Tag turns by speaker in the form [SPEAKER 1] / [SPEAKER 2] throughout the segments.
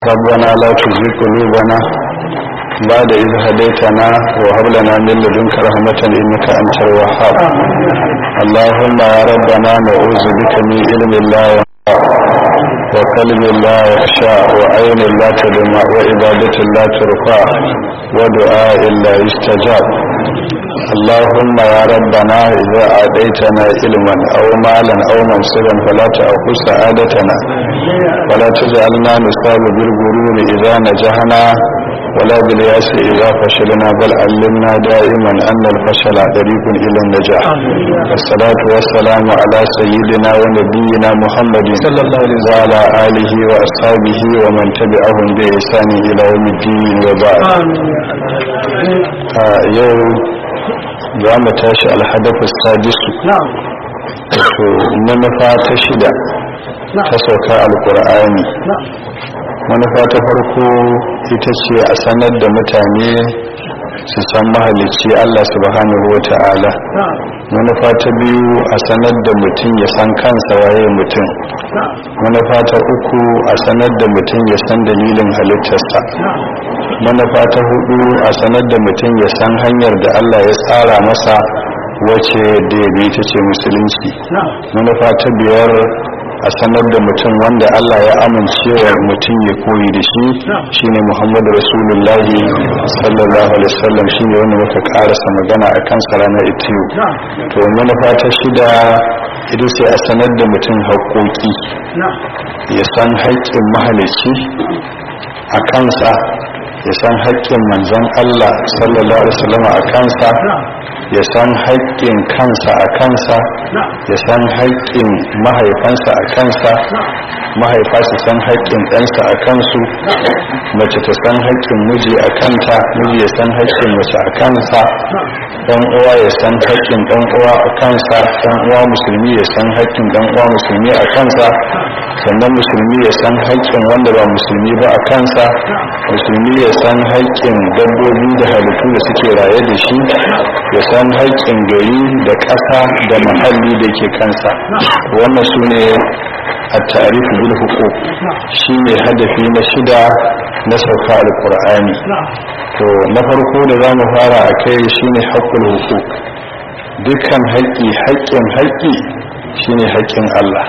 [SPEAKER 1] ربنا لا تزغ قلوبنا بعد إذ هديتنا وهب لنا من لدنك رحمة إنك أنت الوهاب اللهم يا ربنا نعوذ بك من علم لا ينفع وقلب لا يخشى وعين لا تدمع وعبادة لا ترفع ودعاء لا يستجاب اللهم يا ربنا إذا أعطيتنا علما أو مالا أو منصبا فلا تأخذ سعادتنا ولا تجعلنا نصاب بالغرور إذا نجحنا ولا بالياس إذا فشلنا بل علمنا دائما أن الفشل طريق إلى النجاح والصلاة والسلام على سيدنا ونبينا محمد صلى الله عليه وسلم وعلى آله وأصحابه ومن تبعهم بإحسان إلى يوم الدين وبعد آه يوم za mu tashi alhadafu sadisu to manufa ta shida ta sauka alkur'ani manufa ta farko ita ce a sanar da mutane su san mahalicci allah subhanahu wa ta'ala manufa ta biyu a sanar da mutum ya san kansa waye mutum manufa ta uku a sanar da mutum ya san dalilin halittarsa manufa ta hudu a sanar da mutum ya san hanyar da allah ya tsara masa wace da ya bi ta ce musulunci manufa ta biyar a sanar da mutum wanda allah ya amince wa mutum ya koyi da shi shine muhammadu rasulullahi sallallahu alaihi wasallam shine wanda muka karasa magana a kan ranar itiyu to manufa ta shida ita sai a sanar da mutum haƙoƙi ya san haƙƙin mahalicci a kansa ya san haƙƙin manzon Allah sallallahu alaihi wasallam a kansa ya san haƙƙin kansa a kansa ya san haƙƙin mahaifansa a kansa mahaifa su san haƙƙin ɗansa a kansu mace ta san haƙƙin miji a kanta miji ya san haƙƙin mace a kansa ɗan uwa ya san haƙƙin ɗan uwa a kansa ɗan uwa musulmi ya san haƙƙin ɗan uwa musulmi a kansa sannan musulmi ya san haƙƙin wanda ba musulmi ba a kansa musulmi ya san haƙƙin dabbobi da halittu da suke raye da shi ya san haƙƙin gari da ƙasa da muhalli da ke kansa wannan su ne a tarihi bil hukuk shi ne hadafi na shida na sauka alƙur'ani to na farko da za mu fara a kai shi ne haƙƙul hukuk dukkan haƙƙi haƙƙin haƙƙi shi ne haƙƙin allah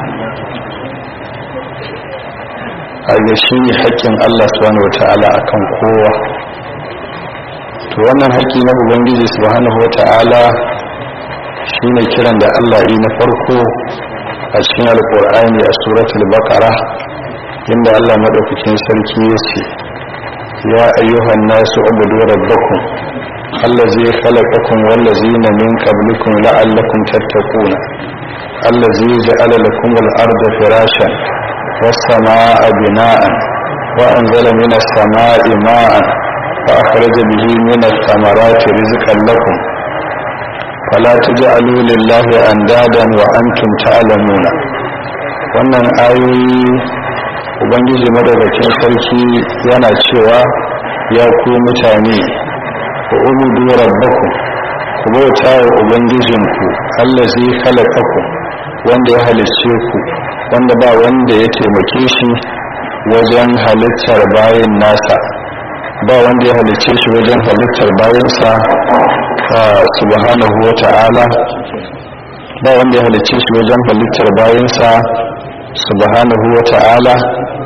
[SPEAKER 1] a shi ne haƙƙin Allah subhanahu wata'ala akan kowa to wannan haƙƙi na ubangiji subhanahu wata'ala shine kiran da Allah yi na farko a cikin alƙur'ani a suratul baqara inda Allah madaukakin sarki ya ce ya ayyuhan nasu ubudu rabbakum allazi khalaqakum wallazina min qablikum la'allakum tattaquna allazi ja'ala lakum al-arda firashan والسماء بناء وأنزل من السماء ماء فأخرج به من الثمرات رزقا لكم فلا تجعلوا لله أندادا وأنتم تعلمون wannan ayoyi ubangiji madaukakin sarki yana cewa ya ku mutane ku ubudu rabbakum ku bauta wa ubangijinku allazi khalaqakum wanda ya halicce ku wanda ba wanda ya taimake shi wajen halittar bayan nasa ba wanda ya halicce shi wajen halittar bayansa subhanahu wa ta'ala ba wanda ya halicce shi wajen halittar bayansa subhanahu wa ta'ala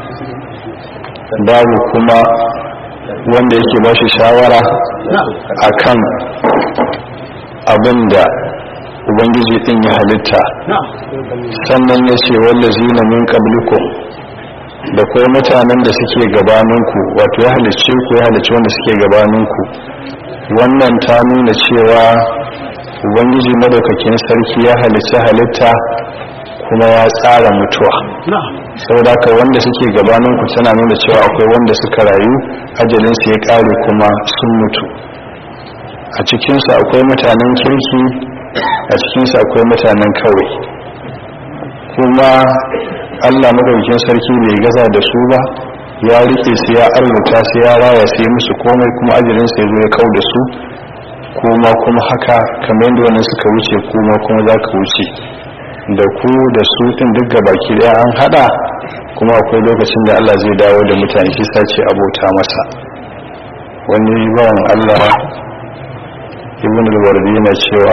[SPEAKER 1] babu kuma wanda yake ba shi shawara akan abin da ubangiji din ya halitta sannan ya ce wallazi na min qablikum da kuma mutanen da suke gabaninku wato ya halicce ku ya halicce wanda suke gabaninku wannan ta nuna cewa ubangiji madaukakin sarki ya halicci halitta kuma ya tsara mutuwa saboda haka wanda suke gabaninku tana nuna cewa akwai wanda suka rayu ajalinsu ya kare kuma sun mutu a cikinsu akwai mutanen kirki a cikinsu akwai mutanen kawai kuma allah madaukin sarki bai gaza da su ba ya rike su ya arzuta su ya raya su yi musu komai kuma ajirinsa ya zo ya kau da su kuma kuma haka kamar yadda wannan suka wuce kuma kuma za ka wuce da ku da su ɗin duk baki ɗaya an haɗa kuma akwai lokacin da Allah zai dawo da mutane shi sace abota masa wani bawan Allah ibn al-wardi yana cewa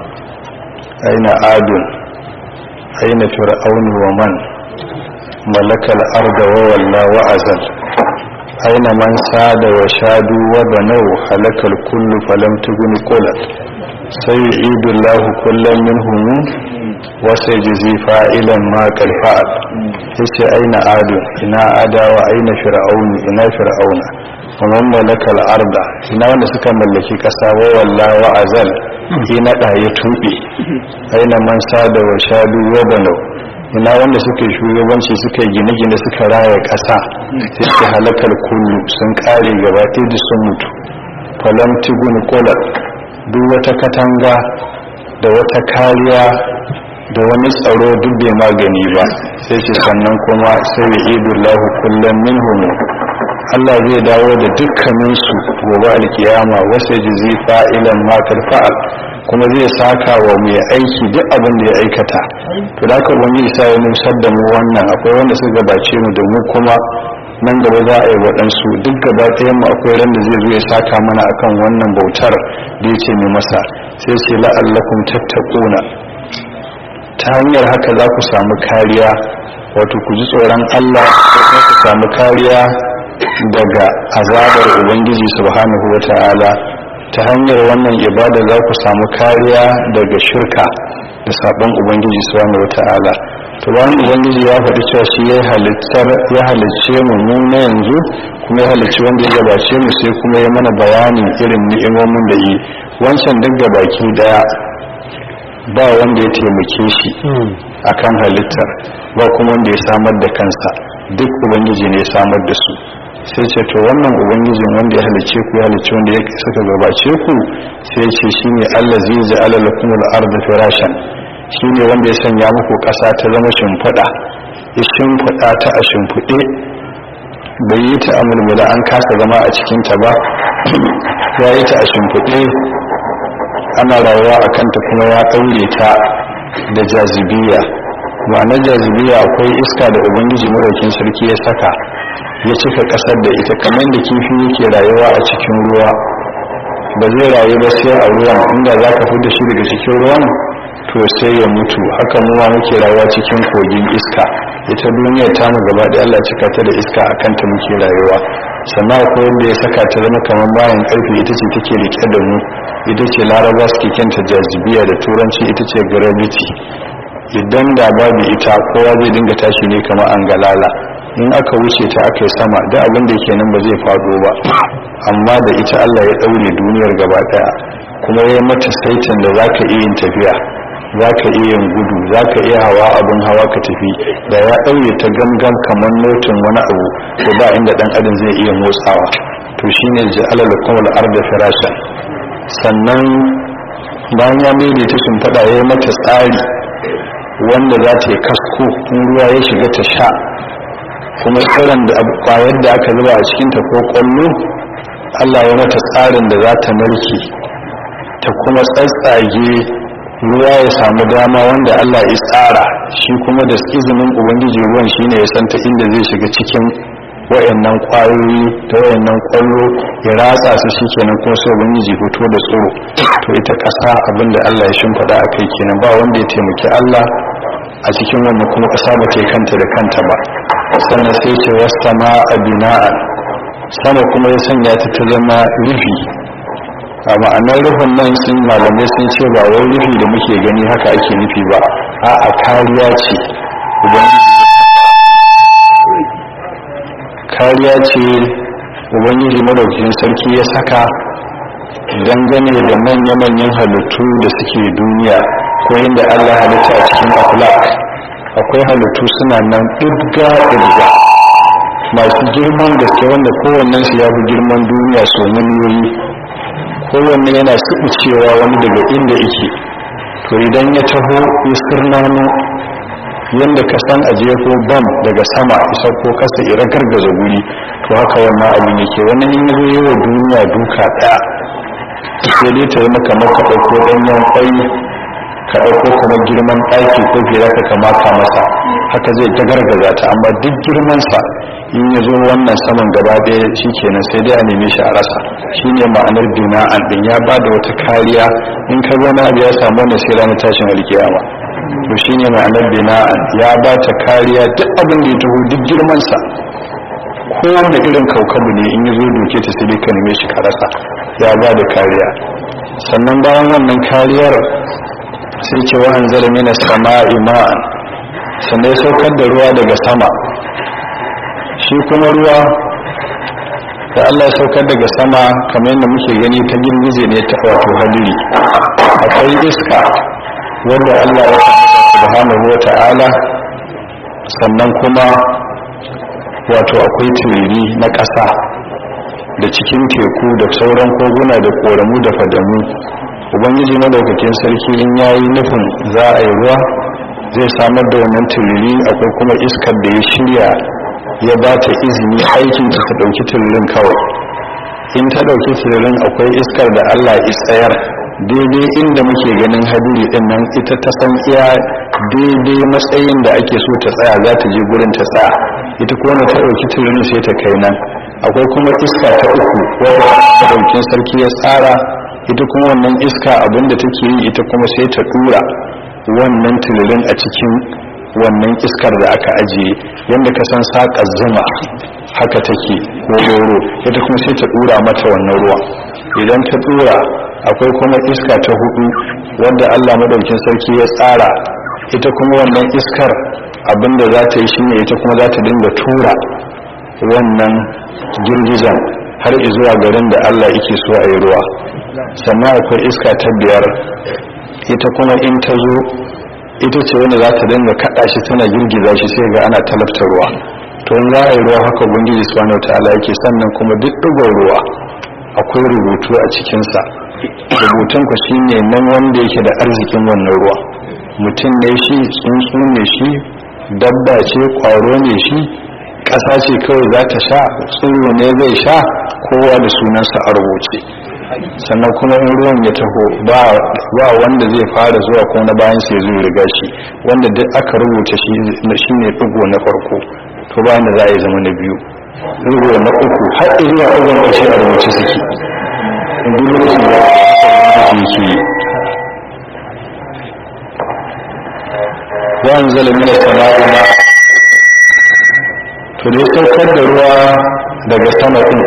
[SPEAKER 1] aina adun aina fir'aun wa man malaka al-arda wa walla wa azal aina man sada wa shadu wa banau halakal kullu falam tughni qulat sayyidu Allah kullam minhum wa sayjizi fa'ilan ma qad fa'al yace aina adun ina adawa aina fir'aun ina fir'auna kuma malaka al'arda ina wanda suka mallaki kasa wa walla wa azal ina da ya tube aina man sada wa shadu wa banau ina wanda suka yi shugabanci suka yi gine-gine suka raya kasa sai suka halakar kullu sun kare gaba ɗaya sun mutu falam tigun kolar duk wata katanga da wata kariya da wani tsaro duk bai magani ba sai ce sannan kuma sai ya idullahu kullum minhum Allah zai dawo da dukkaninsu gobe alkiyama wasu jizi fa'ilan matar fa'al kuma zai saka wa mai aiki duk abin da ya aikata to da aka wani isa ya nusar da mu wannan akwai wanda suka gabace mu da mu kuma nan gaba za a yi waɗansu duk gaba ɗayan mu akwai ran da zai zo ya saka mana akan wannan bautar da ya ce mai masa sai ce la'allakum tattaquna ta hanyar haka za ku samu kariya wato ku ji tsoron Allah ko ku samu kariya daga azabar ubangiji subhanahu wata'ala ta hanyar wannan ibada za ku samu kariya daga shirka da sabon ubangiji subhanahu wata'ala to bayan ubangiji ya faɗi cewa shi ya halittar ya halicce mu mu na yanzu kuma ya halicci wanda ya gabace mu sai kuma ya mana bayanin irin ni'imomin da yi wancan duk gabaki daya ba wanda ya taimake shi akan halittar ba kuma wanda ya samar da kansa duk ubangiji ne ya samar da su sai ce to wannan ubangijin wanda ya halice ku ya halice wanda ya suka gabace ku sai ce shine Allah zai ji alalakum al-ardh firashan shine wanda ya sanya muku ƙasa ta zama shimfiɗa ya shimfiɗa ta a shimfiɗe bai yi ta amulmula an kasa zama a cikin ta ba ya yi ta a shimfiɗe ana rayuwa a kanta kuma ya ɗaure ta da jazibiya ma'anar jazibiya akwai iska da ubangiji maraukin sarki ya saka ya cika kasar da ita kamar da kifi yake rayuwa a cikin ruwa ba zai rayu ba sai a ruwan inda za ka fi da shi daga cikin ruwan to sai ya mutu haka mu ma muke rayuwa cikin kogin iska ita duniyar ta mu gaba da Allah cika ta da iska a kanta muke rayuwa sannan akwai wanda ya saka ta zama kamar bayan karfe ita ce take rike da mu ita ce laraba suke kyanta jazibiya da turanci ita ce gravity idan da babu ita kowa zai dinga tashi ne kamar an galala in aka wuce ta aka yi sama da abin da ke nan ba zai faɗo ba amma da ita Allah ya ɗaure duniyar gaba ɗaya kuma ya yi mata saitin da za ka iya yin tafiya za ka iya yin gudu za ka iya hawa abin hawa ka tafi da ya ɗaure ta gangan kamar notin wani abu da ba inda ɗan adam zai iya motsawa to shine ji alal kuma arda firashan sannan bayan ya mai ta shimfiɗa ya yi mata tsari wanda za ta yi kasko in ruwa ya shiga ta sha kuma tsiron da kwayar da aka zuba a cikinta ko kwallo allah ya mata tsarin da za ta narke ta kuma tsatsage ruwa ya samu dama wanda allah ya tsara shi kuma da izinin ubangiji ruwan shine ya santa inda zai shiga cikin wayannan kwayoyi ta wayannan kwallo ya ratsa su shikenan kuma sai ubangiji fito da tsoro to ita ƙasa abinda allah ya shimfiɗa a kai kenan ba wanda ya taimaki allah a cikin wannan kuma ƙasa ba ta kanta da kanta ba sannan sai ce wasta ma a bina'an sama kuma ya sanya ta ta zama rufi a ma'anar rufin nan sun malamai sun ce ba wai rufi da muke gani haka ake nufi ba a a kariya ce kariya ce ubangiji madaukakin sarki ya saka dangane da manya-manyan halittu da suke duniya ko inda allah halitta a cikin aflak akwai halittu suna nan ɗirga-ɗirga masu girman gaske wanda kowannen su ya fi girman duniya so miliyoyi kowanne yana cewa wani daga inda ike to idan ya taho ya sirnano yadda ka san a jefo bam daga sama isa ko kasa ira gargaza guri to haka wannan abin yake wannan in yazo yi wa duniya duka ɗaya sai dai ta yi maka maka ɗauko ɗanyen kwai ka ɗauko kamar girman ɗaki ko fiye ka kamata masa haka zai ta gargaza ta amma duk girmansa in ya zo wannan saman gaba ɗaya shi kenan sai dai a neme shi a rasa shi ne ma'anar bina'an ɗin ya ba da wata kariya in ka zo na abu ya samu wannan sai ranar tashin alkiyama to shi ne ma'anar bina'an ya ba ta kariya duk abin da ya taho duk girmansa kowane irin kaukabu ne in ya zo doke ta sai dai ka neme shi ka rasa ya ba da kariya sannan bayan wannan kariyar sai ce wa anzala mina sama'i ma'an sannan ya saukar da ruwa daga sama shi kuma ruwa da Allah ya saukar daga sama kamar yadda muke gani ta girgize ne ta wato hadiri akwai iska wanda Allah ya subhanahu wa ta'ala sannan kuma wato akwai turiri na ƙasa da cikin teku da sauran koguna da koramu da fadamu ubangiji madaukakin sarki in yayi nufin za a yi ruwa zai samar da wannan turiri akwai kuma iskar da ya shirya ya ba ta izini aikin ta ɗauki turirin kawai in ta ɗauki turirin akwai iskar da allah tsayar daidai inda muke ganin hadiri din nan ita ta san iya daidai matsayin da ake so ta tsaya za ta je gurin ta tsaya ita kuma ta ɗauki turirin sai ta kai nan akwai kuma iska ta uku wadda ɗaukin sarki ya tsara ita kuma wannan iska abinda take yi ita kuma sai ta dura wannan tulurin a cikin wannan iskar da aka ajiye yadda ka san saƙar zuma haka take ko roro ita kuma sai ta dura mata wannan ruwa idan ta dura akwai kuma iska ta hudu wadda allah madaukin sarki ya tsara ita kuma wannan iskar abinda za ta yi shine ita kuma za ta dinga tura wannan girgizan har zuwa garin da Allah yake so a yi ruwa sannan akwai iska ta biyar ita kuma in ta zo ita ce wanda za ta dinga kaɗa shi tana girgiza shi sai ga ana talabta ruwa to in za a yi ruwa haka ubangiji subhanahu ta'ala yake sannan kuma duk ɗigon ruwa akwai rubutu a cikinsa rubutun ku shine nan wanda yake da arzikin wannan ruwa mutum ne shi tsuntsu ne shi dabba ce kwaro ne shi ƙasa ce kawai za ta sha tsiro ne zai sha kowa da sunansa a rubuce sannan kuma in ruwan ya taho ba wanda zai fara zuwa ko na bayan sai zai riga shi wanda duk aka rubuta shi ne ɗigo na farko to bayan da za a yi zama na biyu ɗigo na uku har zuwa ɗigon ƙarshe a rubuce suke in duk lokacin da yake yi wa anzala min as-sama'i ma to dai saukar da ruwa daga sama din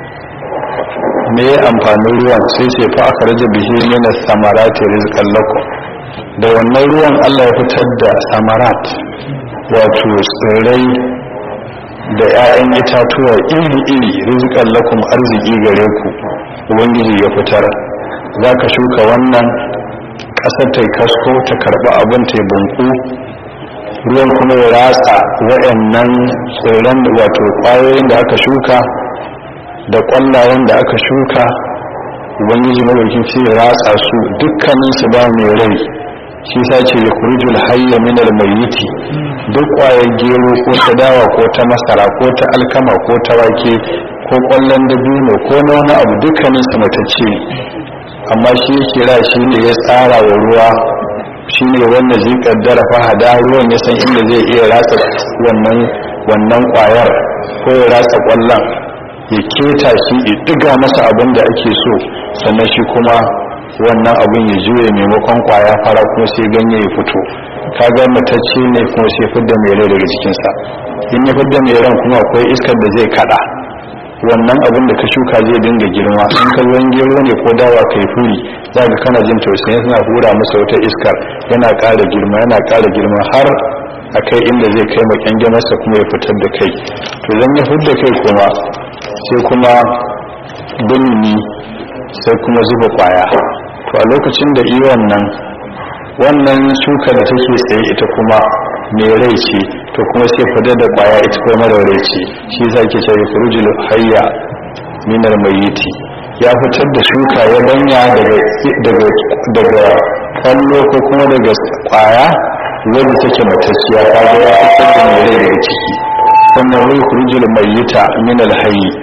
[SPEAKER 1] me ya amfanin ruwan sai ce fa aka raja bihi min as-samarati rizqan lakum da wannan ruwan Allah ya fitar da samarat wato tsirrai da 'ya'yan itatuwa iri-iri rizqan lakum arziki gare ku ubangiji ya fitar zaka shuka wannan ƙasar ta kasko ta karɓi abin ta bunku ruwan kuma ya ratsa waɗannan tsirran wato ƙwayoyin da aka shuka da ƙwallayen da aka shuka ubangiji madaukin sai ya ratsa su dukkanin su ba mai rai shi sa ce ya kurjul hayya min almayyiti duk ƙwayar gero ko ta dawa ko ta masara ko ta alkama ko ta wake ko ƙwallon dabino ko na wani abu dukkanin su matacce amma shi kira shi ne ya tsara wa ruwa shi ne wanda zai kaddara fahada ruwan ya san inda zai iya ratsa wannan wannan kwayar ko ya ratsa kwallon ya keta shi ya diga masa abin da ake so sannan shi kuma wannan abin ya juye maimakon kwaya fara kuma sai ganye ya fito kaga matacce ne kuma sai fidda mai rai daga jikinsa in ya fidda mai ran kuma akwai iskar da zai kada wannan abin da ka shuka zai dinga girma in ka ruwan gero ne ko dawa kai furi za ka kana jin tausayi suna hura masa wata iskar yana ƙara girma yana ƙara girma har a kai inda zai kai makyange masa kuma ya fitar da kai to zan ya fitar da kai kuma sai kuma binni sai kuma zuba kwaya to a lokacin da iya wannan wannan shuka da take tsaye ita kuma mai rai ce to kuma sai fadar da kwaya ita kuma mara rai ce shi za ke ce furujul hayya minar mayiti ya fitar da shuka ya banya daga daga kwallo ko kuma daga kwaya wanda take matacciya kaga ya fitar da mai rai daga ciki sannan wai furujul mayita minal hayyi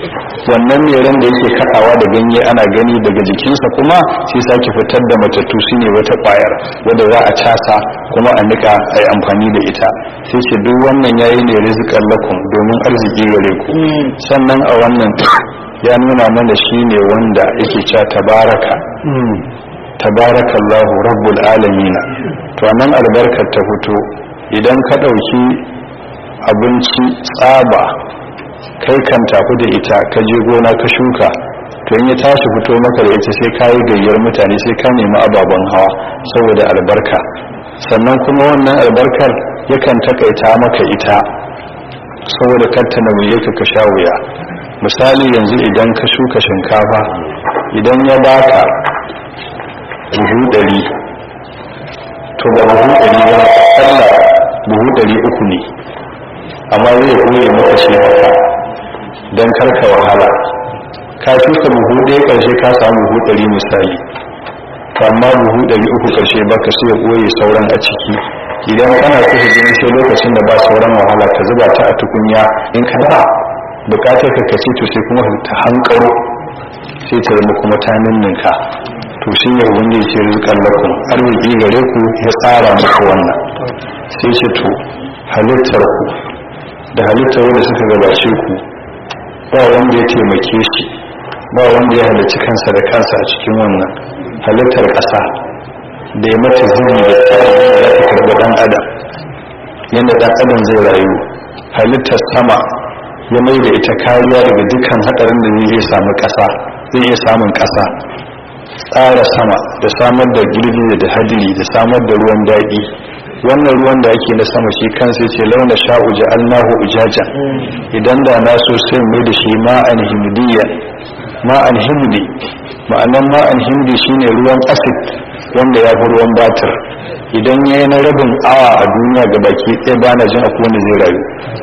[SPEAKER 1] wannan mai ran da yake kaɗawa da ganye ana gani daga jikinsa kuma sai sake fitar da matattu shine wata ƙwayar wadda za a casa kuma a nika a yi amfani da ita sai ce duk wannan yayi ne rizikan lakum domin arziki gare ku sannan a wannan ya nuna mana shine wanda yake cewa tabaraka tabarakallahu rabbul alamina to nan albarkar ta fito idan ka ɗauki abinci tsaba kai kan tafi da ita ka je gona ka shuka to in ya tashi fito maka da ita sai ka yi gayyar mutane sai ka nemi ababen hawa saboda albarka sannan kuma wannan albarkar yakan takaita maka ita saboda kanta na wuye ka sha wuya misali yanzu idan ka shuka shinkafa idan ya baka buhu ɗari to ba buhu ɗari ba akalla buhu ɗari uku ne amma zai koye maka shi haka don karka wahala ka shuka buhu ɗaya ƙarshe ka samu buhu ɗari misali amma buhu ɗari uku ƙarshe baka sai ya koye sauran a ciki idan kana so ka gani sai lokacin da ba sauran wahala ka zuba ta a tukunya in ka ba bukatar ka kace to sai kuma ta hankaro sai ta zama kuma ta ninninka to shi ne ubangiji ce rizqan lakum arziki gare ku ya tsara muku wannan sai ce to halittar ku da halittar wanda suka gabace ku ba wanda ya taimake shi ba wanda ya halarci kansa da kansa a cikin wannan halittar ƙasa da ya mata zini da tsarin da za ta karɓi ɗan adam yadda ɗan adam zai rayu halittar sama ya mai da ita kariya daga dukkan haɗarin da zai iya samu ƙasa zai iya samun ƙasa tsara sama da samar da girgije da hadiri da samar da ruwan daɗi wannan ruwan da ake na sama shi kansa ce launa sha'u ja'alnahu ujaja idan da na so sai mai da shi ma'an himdiya ma'an himdi ma'anan ma'an himdi shine ruwan acid wanda ya fi ruwan batir idan ya yi na rabin awa a duniya ga baki ɗaya ba na jin akwai wanda zai rayu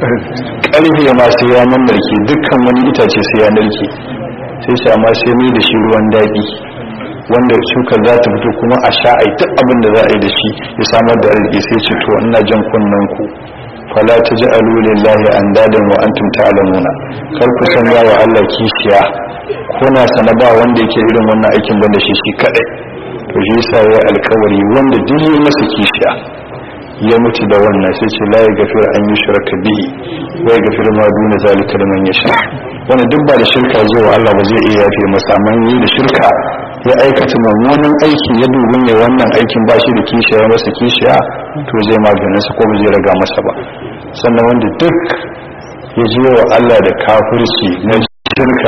[SPEAKER 1] ƙarfe ma sai ya narke dukkan wani itace sai ya narke sai shi amma sai mai da shi ruwan daɗi wanda shukar za ta fito kuma a sha ai duk abin da za a yi da shi ya samar da arziki sai ce to ina jan kunnen ku fala taj'alu lillahi andadan wa antum ta'lamuna kar ku sanya wa Allah kishiya kuna sana ba wanda yake irin wannan aikin banda shi shi kadai to shi yasa ya alkawari wanda duk yi masa kishiya ya mutu da wannan sai ce la yaghfir an yushraka bihi wa yaghfir ma duna zalika liman yasha wanda duk ba da shirka zai wa Allah ba zai iya yafe masa amma yi da shirka ya aikata mummunan aiki ya dubi mai wannan aikin ba shi da kishiya ya masa kishiya to zai maganin sa ko ba zai raga masa ba sannan wanda duk ya je wa Allah da kafirci na shirka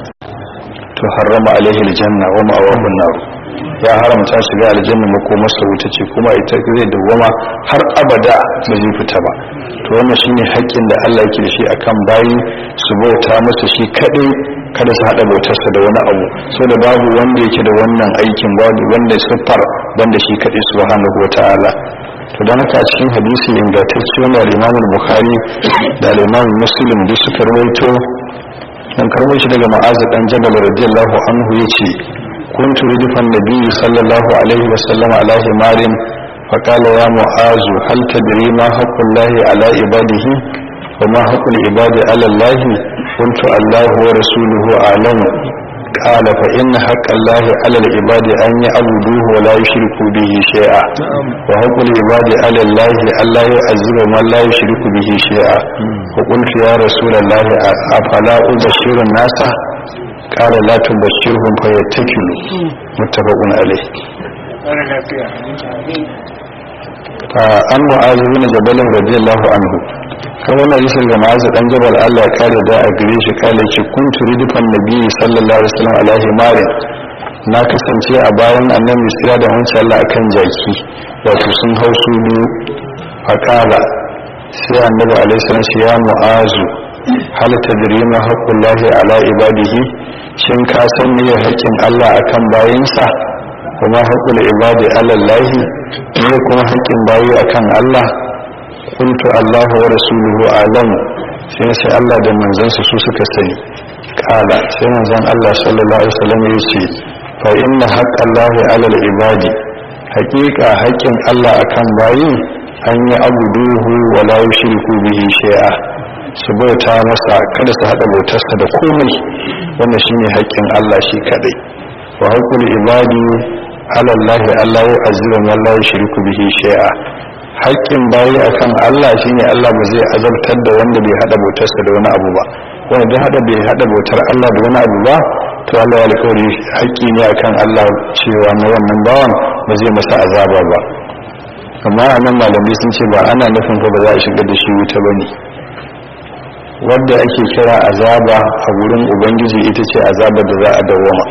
[SPEAKER 1] to harrama alaihi aljanna wa ma'awahu nar ya haramta shiga aljanna makomarsa wuta ce kuma ita zai dawwama har abada ba zai fita ba to wannan shine haƙƙin da Allah yake da shi akan bayi su bauta masa shi kadai kada su hada bautarsa da wani abu saboda babu wanda yake da wannan aikin babu wanda siffar banda shi kadai subhanahu wataala to dan haka a cikin hadisi ingantacce wanda Imam Bukhari da Imam Muslim duk suka rawaito dan karbo shi daga Mu'az dan Jabal radiyallahu anhu yace كنت ردف النبي صلى الله عليه وسلم على حمار فقال يا معاذ هل تدري ما حق الله على عباده وما حق العباد على الله قلت الله ورسوله أعلم قال فإن حق الله على العباد أن يعبدوه ولا يشركوا به شيئا وحق العباد على الله ألا يعذب من لا يشرك به شيئا وقلت يا رسول الله أفلا أبشر الناس قال لا تبشرهم فيتكلوا متفق عليه an mu'azu bin jabal radiyallahu anhu kan wannan hadisin ga ma'azu dan jabal Allah ya kare da a gare shi kale ce kun turidu fan nabi sallallahu alaihi wasallam alaihi mari na kasance a bayan annabi sira da wancan Allah akan jaki wato sun hau su biyu faqala sai annabi alaihi salam ya mu'azu hal tadri ma haqqullahi ala ibadihi shin ka san me haƙƙin Allah akan bayinsa kuma haƙƙul ibadi ala Allah ne kuma haƙƙin bayi akan Allah kuntu Allah wa rasuluhu alam sai sai Allah da manzansa su suka sani kala sai manzon Allah sallallahu alaihi wasallam ya ce fa inna haqqallahi ala ibadi haƙiƙa haƙƙin Allah akan bayi an yi abuduhu wa la yushriku bihi shay'a su bauta masa kada su haɗa bautarsa da komai wannan shine haƙƙin Allah shi kadai wa haqqul ibadi ala Allah Allah ya azira man la yushriku bihi shay'a haƙƙin bayi akan Allah shine Allah ba zai azabtar da wanda bai haɗa bautarsa da wani abu ba wanda bai haɗa bai haɗa bautar Allah da wani abu ba to Allah ya alƙawari haƙƙi ne akan Allah cewa na wannan bawan ba zai masa azaba ba amma a nan malamai sun ce ba ana nufin ba za a shiga da shi wuta ba ne wadda ake kira azaba a wurin ubangiji ita ce azaba da za a dawama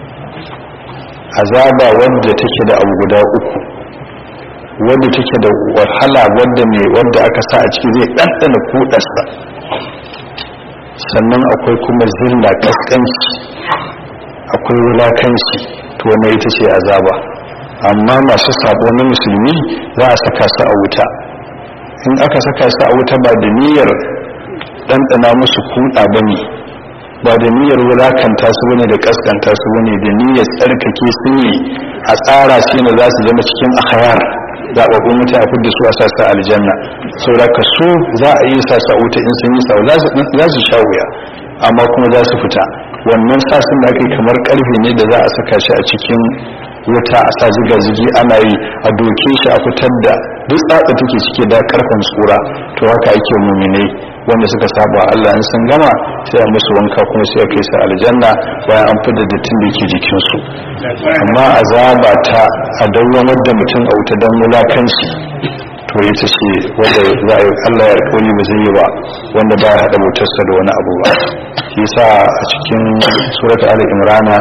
[SPEAKER 1] azaba wadda take da abu guda uku wadda take da wahala wadda mai wadda aka sa a ciki zai ɗanɗana kuɗarsa sannan akwai kuma zilla kaskanci akwai wulakanci to wannan ita ce azaba amma masu sabo na musulmi za a saka su a wuta in aka saka su a wuta ba da niyyar ɗanɗana musu kuɗa ba ne ba da niyyar wulakanta su bane da kaskanta su bane da niyyar tsarkake su ne a tsara su ne za su zama cikin akhayar zaɓaɓɓun mutane a fidda su a sassa aljanna saboda ka so za a yi sassa wuta in sun yi sau za su sha wuya amma kuma za su fita wannan sasin da aka yi kamar karfe ne da za a saka shi a cikin wuta a sa ziga zigi ana yi a doke shi a fitar da duk tsatsa take cike da karfin tsura to haka ake muminai wanda suka saba Allah in sun gama sai a musu wanka kuma sai a kai su aljanna bayan an fidda dattin da yake jikinsu amma azaba ta a dawwamar da mutum a wuta don mulakanci to ita ce wanda za a yi Allah ya alƙawari ba zai yi ba wanda ba ya haɗa motarsa da wani abu ba shi sa a cikin surat al imrana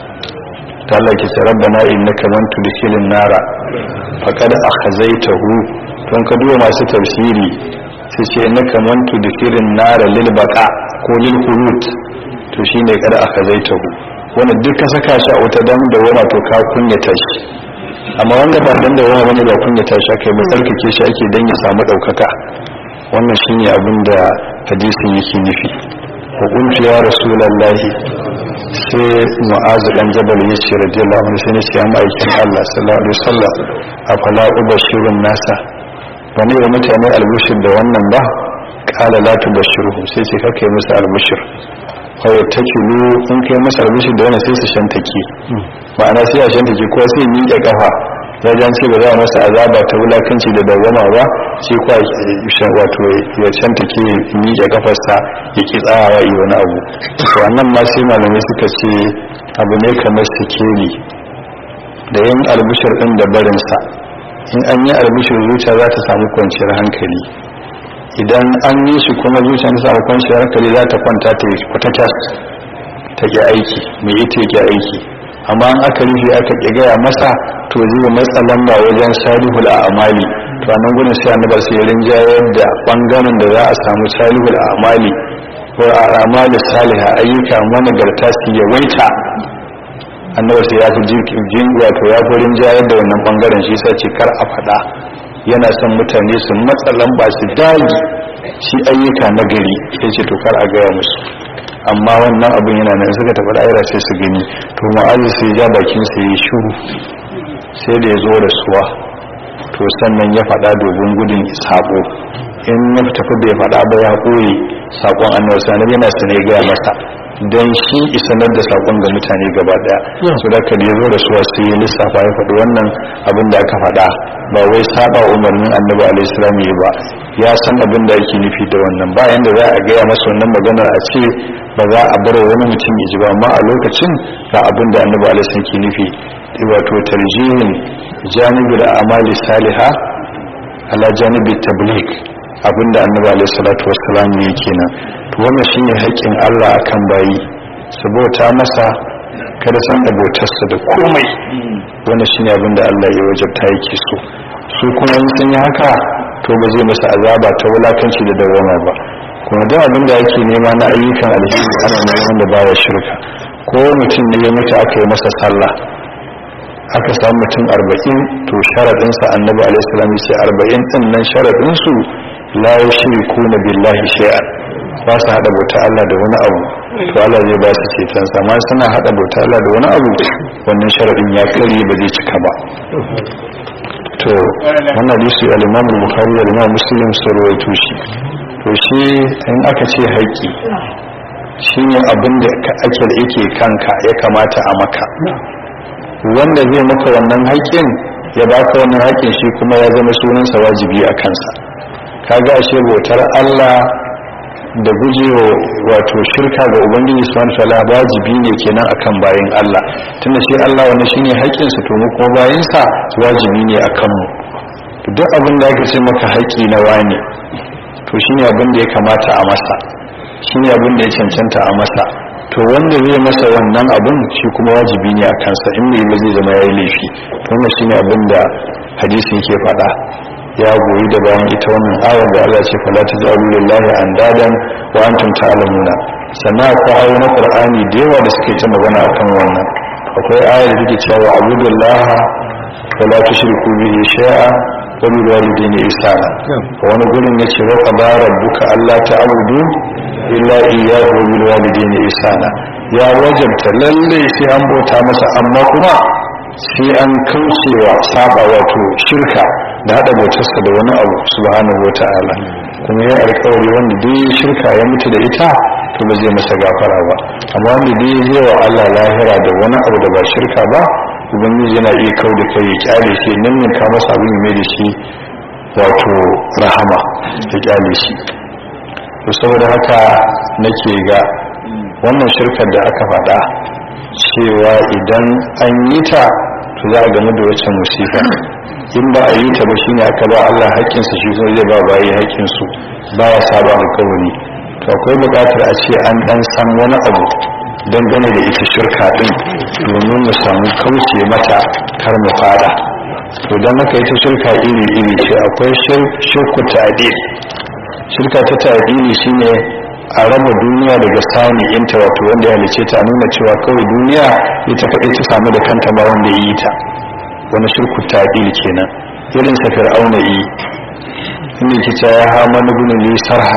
[SPEAKER 1] ta Allah ke ce rabbana innaka man tudkhilin nara faqad akhazaytahu don ka duba masu tafsiri sai ce innaka man tudkhilin nara lil baqa ko lil khulud to shine kada akhazaytahu wanda duk ka saka shi a wuta dan da wani to ka kunyata shi amma wanda ba dan da wani bane ba kunyata shi aka yi ba tsarkake shi ake dan ya samu daukaka wannan shine abin da hadisin yake nufi wa qultu ya rasulullahi sai mu'azu dan jabal ya ce radiyallahu anhu sai ne ce amma aikin Allah sallallahu alaihi wasallam afala ubashirun nasa bane wa mutane albushir da wannan ba kala la tubashiruhu sai ce kake musu albushir kawai ta kilo in kai masa albushir da wannan sai su shantake ma'ana sai a shantake ko sai miƙe kafa wajen ce ba za a masa azaba ta wulakanci da dawama ba sai kwa wato ya shantake miƙe kafarsa ya ki tsayawa yi wani abu to annan ma sai malamai suka ce abu ne kamar sikeli da yin albushir din da barinsa in an yi albishir zuciya za ta samu kwanciyar hankali idan an yi shi kuma zuciya ta samu kwanciyar hankali za ta kwanta ta yi kwatatas ta ƙi aiki mai ita ya ƙi aiki amma an aka rufe aka ƙi gaya masa to zai matsa lamba wajen salihul a'amali to a nan gudun sai annabar sai ya rinjayar da ɓangaren da za a samu salihul a'amali ko a'amali saliha ayyuka managarta su yawaita annabi sai ya fi jin wato ya fi rinjayar da wannan bangaren shi sa ce kar a faɗa yana son mutane su matsa lamba su dagi shi ayyuka na gari ya ce to kar a gaya musu amma wannan abin yana nan suka tafi da'ira sai su gani to ma'azi sai ja bakin sa yi shuru sai da ya zo da suwa to sannan ya faɗa domin gudun sabo in ya tafi bai faɗa ba ya koyi sakon annabi sanar yana sane gaya masa don shi isanar da sakon ga mutane gaba daya su da ka zo da suwa sai ya lissafa ya faɗi wannan abin da aka faɗa ba wai saba umarnin annabi alaihi salam ya ba ya san abin da yake nufi da wannan bayan da za a gaya masa wannan maganar a ce ba za a bar wani mutum ya ji ba amma a lokacin ga abin da annabi alaihi salam ke nufi wato tarjihin janibul amali saliha ala janibi tabligh abinda annabi alaihi salatu wassalam ne kenan to wannan shine haƙƙin Allah akan bayi sabota masa kada san abotarsa da komai wannan shine abinda Allah ya wajabta yake so su kuma in sun yi haka to ba zai masa azaba ta wulakanci da dawama ba kuma da abin da yake nema na ayyukan alheri ana neman da baya shirka ko mutum ne ya mutu aka yi masa sallah aka samu mutum arba'in to sharaɗinsa annabi alaihi salam ya ce arba'in ɗin nan sharaɗinsu la yushriku na billahi shay'an ba su hada bauta Allah da wani abu to Allah zai ba su ceton sa amma suna hada bauta Allah da wani abu wannan sharadin ya kare ba zai cika ba to wannan hadisi al-Imam al-Bukhari da Imam Muslim sun rawaito shi to shi in aka ce haƙƙi shi ne abin da ake da yake kanka ya kamata a maka wanda zai maka wannan haƙƙin ya baka wannan haƙƙin shi kuma ya zama sunansa wajibi a kansa kaga ashe bautar Allah da gujewa wato shirka ga ubangiji subhanahu wataala wajibi ne kenan akan bayin Allah tunda shi Allah wannan shine haƙƙin sa to mu kuma bayin sa wajibi ne akan mu duk abin da aka ce maka haƙƙi na wani to shine abin da ya kamata a masa shine abin da ya cancanta a masa to wanda zai masa wannan abin shi kuma wajibi ne a kansa in bai ba zai zama yayi laifi to wannan shine abin da hadisi yake faɗa ya goyi da bayan ita wannan ayar da Allah ce fala tajalu lillahi andadan wa antum ta'lamuna sannan akwai ayoyi na Qur'ani da yawa da suke ta magana akan wannan akwai ayar da take cewa abudullah wa la tushriku bihi shay'a wa bil walidayni ihsana wani gurin yace wa qadara rabbuka alla ta'budu illa iyyahu wa bil walidayni ihsana ya wajabta lalle sai an bauta masa amma kuma sai an kaucewa saba wato shirka da hada bautarsa da wani abu subhanahu wata'ala kuma ya alkawari wanda dai shirka ya mutu da ita to ba zai masa gafara ba amma wanda dai zai wa Allah lahira da wani abu da ba shirka ba ubangiji yana iya kau da kai ya kyale shi nan ne ka masa abin mai da shi wato rahama ya kyale shi to saboda haka nake ga wannan shirkar da aka faɗa cewa idan an yi ta to za a gamu da wacce musifa in ba a yi ta ba shine aka ba Allah haƙƙinsa shi kuma zai ba bayi haƙƙinsu ba ya saba alƙawari to akwai buƙatar a ce an ɗan san wani abu dangane da ita shirka ɗin domin mu samu kauce mata kar mu fada to don haka ita shirka iri iri ce akwai shirku ta'dil shirka ta ta'dili shine a raba duniya daga sani inta wato wanda ya halice ta nuna cewa kawai duniya ita kaɗai ta samu da kanta ba wanda ya yi ta wani shirku ta'dil kenan irin sa fir'auna yi inda ke ta ya hama na gudun li sarha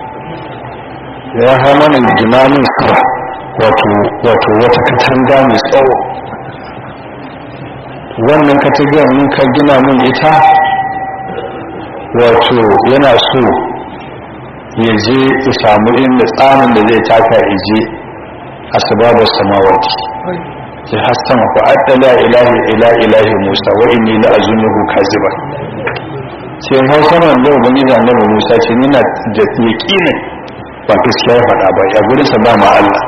[SPEAKER 1] ya hama na jimanin sarha wato wato wata katanga mai tsawo wannan katanga mun ka gina mun ita wato yana so ya je ya samu inda tsamin da zai taka ya je a sababar samawati ya hassan ku addala ilahi ila ilahi musa wa inni la azunuhu kaziba sai hausa man da ubangiji annabi musa ce ni na da yaqini ba gaskiya ya faɗa ba ya gurin sa ba ma Allah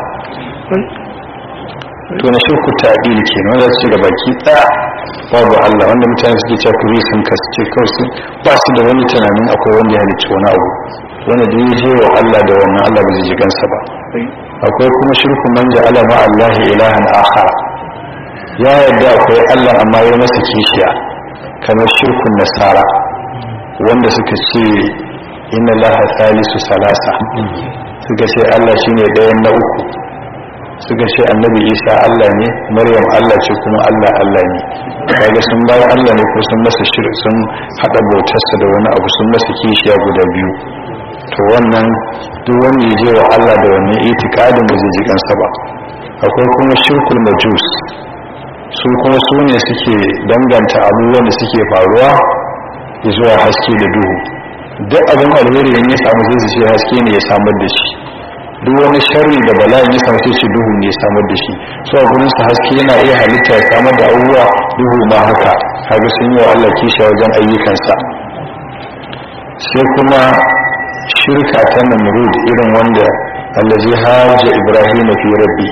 [SPEAKER 1] to na shirku ta'dili kenan wanda su ga baki ɗaya babu Allah wanda mutane suke cewa kuri sun kasance kawai su ba su da wani tunanin akwai wanda ya halicci wani abu wanda da ya je wa Allah da wannan Allah ba zai ji gansa ba akwai kuma shirku man ja'ala ma Allah ilahan akhar ya yarda akwai Allah amma ya masa kishiya kamar shirkun nasara wanda suka ce inna laha thalisu salasa suka ce Allah shine ɗayan na uku suka ce annabi isa Allah ne maryam Allah ce kuma Allah Allah ne kaga sun bayan Allah ne ko sun masa shirk sun hada bautarsa da wani abu sun masa kishiya guda biyu to wannan duk wanda ya je wa Allah da wannan itikadin ba zai ji kansa ba akwai kuma shirkul majus su kuma su ne suke danganta abubuwan da suke faruwa zuwa haske da duhu duk abin alheri ne ya samu zai ce haske ne ya samar da shi duk wani sharri da bala'in ya samu sai duhu ne ya samar da shi so a gurin sa haske yana iya halitta ya samar da abubuwa duhu ma haka kaga sun yi wa Allah kisha wajen ayyukansa sai kuma shirka ta namrud irin wanda allazi hajja ibrahim fi rabbih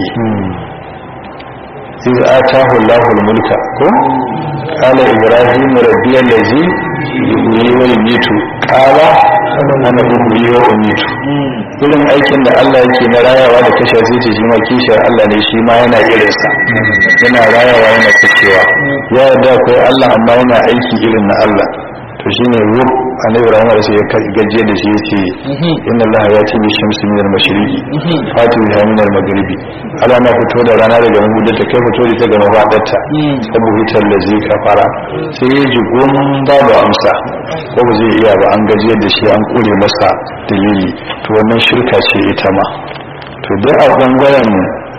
[SPEAKER 1] إذ آتاه الله الملك قال إبراهيم ربي الذي يحيي ويميت قال أنا أحيي وأميت irin aikin da Allah yake na rayawa da kashe zai ce shi ma kishiyar Allah ne shi ma yana irinsa yana rayawa yana kashewa ya yarda akwai Allah amma yana aiki irin na Allah to shine rub annabi rahama da ya gaje da shi yace inna Allah ya ce bi shamsi min al-mashriqi fatu biha min al-maghribi Allah na fito da rana daga mahudar ta kai fito da ta ga mafadarta sabu hitar da zai kafara sai ya ji gomin babu amsa ko ba zai iya ba an gaje da shi an kure masa dalili to wannan shirka ce ita ma to dai a bangaren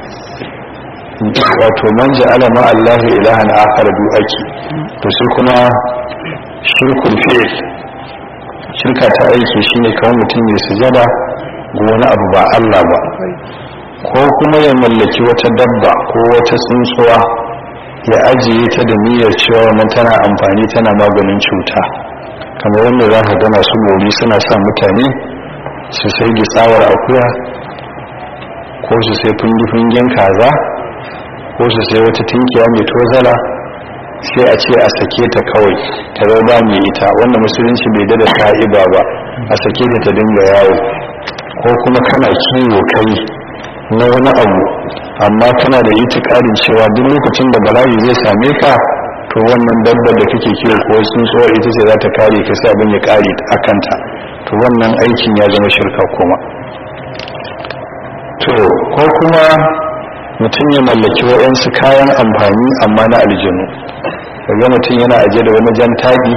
[SPEAKER 1] wato man ja'ala ma Allah ilahan akhar du ake to sai kuma shirkul fi'l shirka ta aiki shine kawai mutum ya sujada ga wani abu ba Allah ba ko kuma ya mallaki wata dabba ko wata tsuntsuwa ya ajiye ta da niyyar cewa wannan tana amfani tana maganin cuta kamar wanda za ka gana su gori suna sa mutane su sai gitsawar akuya ko su sai fungi-fungin kaza ko su sai wata tinkiya mai tozala sai a ce a sake ta kawai ta zama mai ita wanda musulunci bai dada sa'iba ba a sake ta ta dinga yawo ko kuma kana kiwo kai na wani abu amma kana da itikadin cewa duk lokacin da bala'i zai same ka to wannan dabbar da kake kiwo ko sun so ita ce za ta kare ka sai abin ya kare a kanta to wannan aikin ya zama shirka kuma to ko kuma mutum ya mallaki waɗansu kayan amfani amma na aljanu daga mutum yana ajiye da wani jan taɗi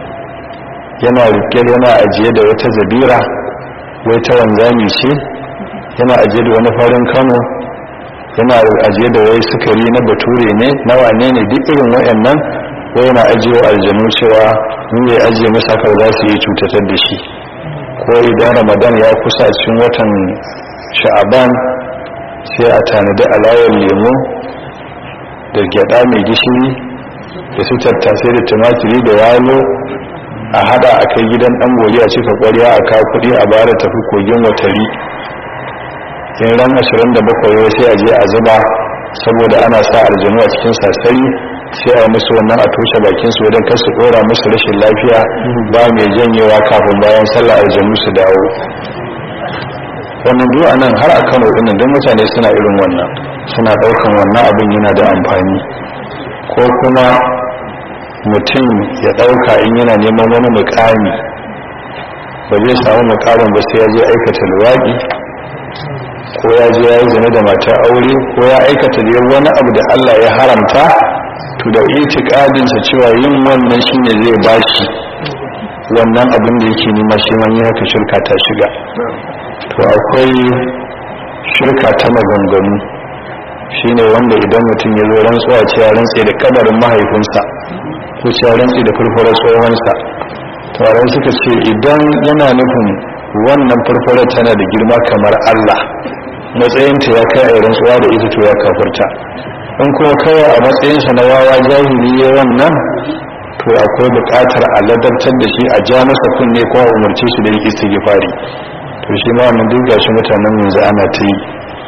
[SPEAKER 1] yana rike yana ajiye da wata zabira wai ta wanzami ce yana ajiye da wani farin kano yana ajiye da wai sukari na bature ne na wane ne duk irin waɗannan wai yana ajiye aljanu cewa in ya ajiye masa kar za su yi cutatar da shi ko idan ramadan ya kusa a cikin watan sha'aban sai a tanadi alawar lemu da gyada mai gishiri da su tattasai da tumatiri da yalo a hada a kai gidan dan gori a cika kwarya a kawo kudi a bara tafi kogin watari in ran 27 sai a je a zuba saboda ana sa aljanu a cikin sasari sai a musu wannan a toshe bakin su wajen kasu dora musu rashin lafiya ba mai janyewa kafin bayan sallah aljanu su dawo wannan du'a nan har a kano ɗin don mutane suna irin wannan suna ɗaukan wannan abin yana da amfani ko kuma mutum ya ɗauka in yana neman wani mukami ba zai samu mukamin ba sai ya je aikata luwaɗi ko ya je ya yi zane da matar aure ko ya aikata da wani abu da allah ya haramta to da itikadinsa cewa yin wannan shine zai bashi wannan abin da yake nema shi man yi haka shirka ta shiga to akwai shirka ta maganganu shine wanda idan mutum ya zo rantsuwa ce ya rantse da kadarin mahaifinsa ko ce ya rantse da furfurar tsohonsa tawarai suka ce idan yana nufin wannan furfurar tana da girma kamar allah matsayinta ya kai a rantsuwa da ita to ya kafurta in kuma kawai a matsayinsa na wawa jahili ya wannan to akwai buƙatar a ladabtar da shi a ja masa kunne ko a umarce shi da yake istighfari to shi ma wannan duk gashi mutanen yanzu ana ta yi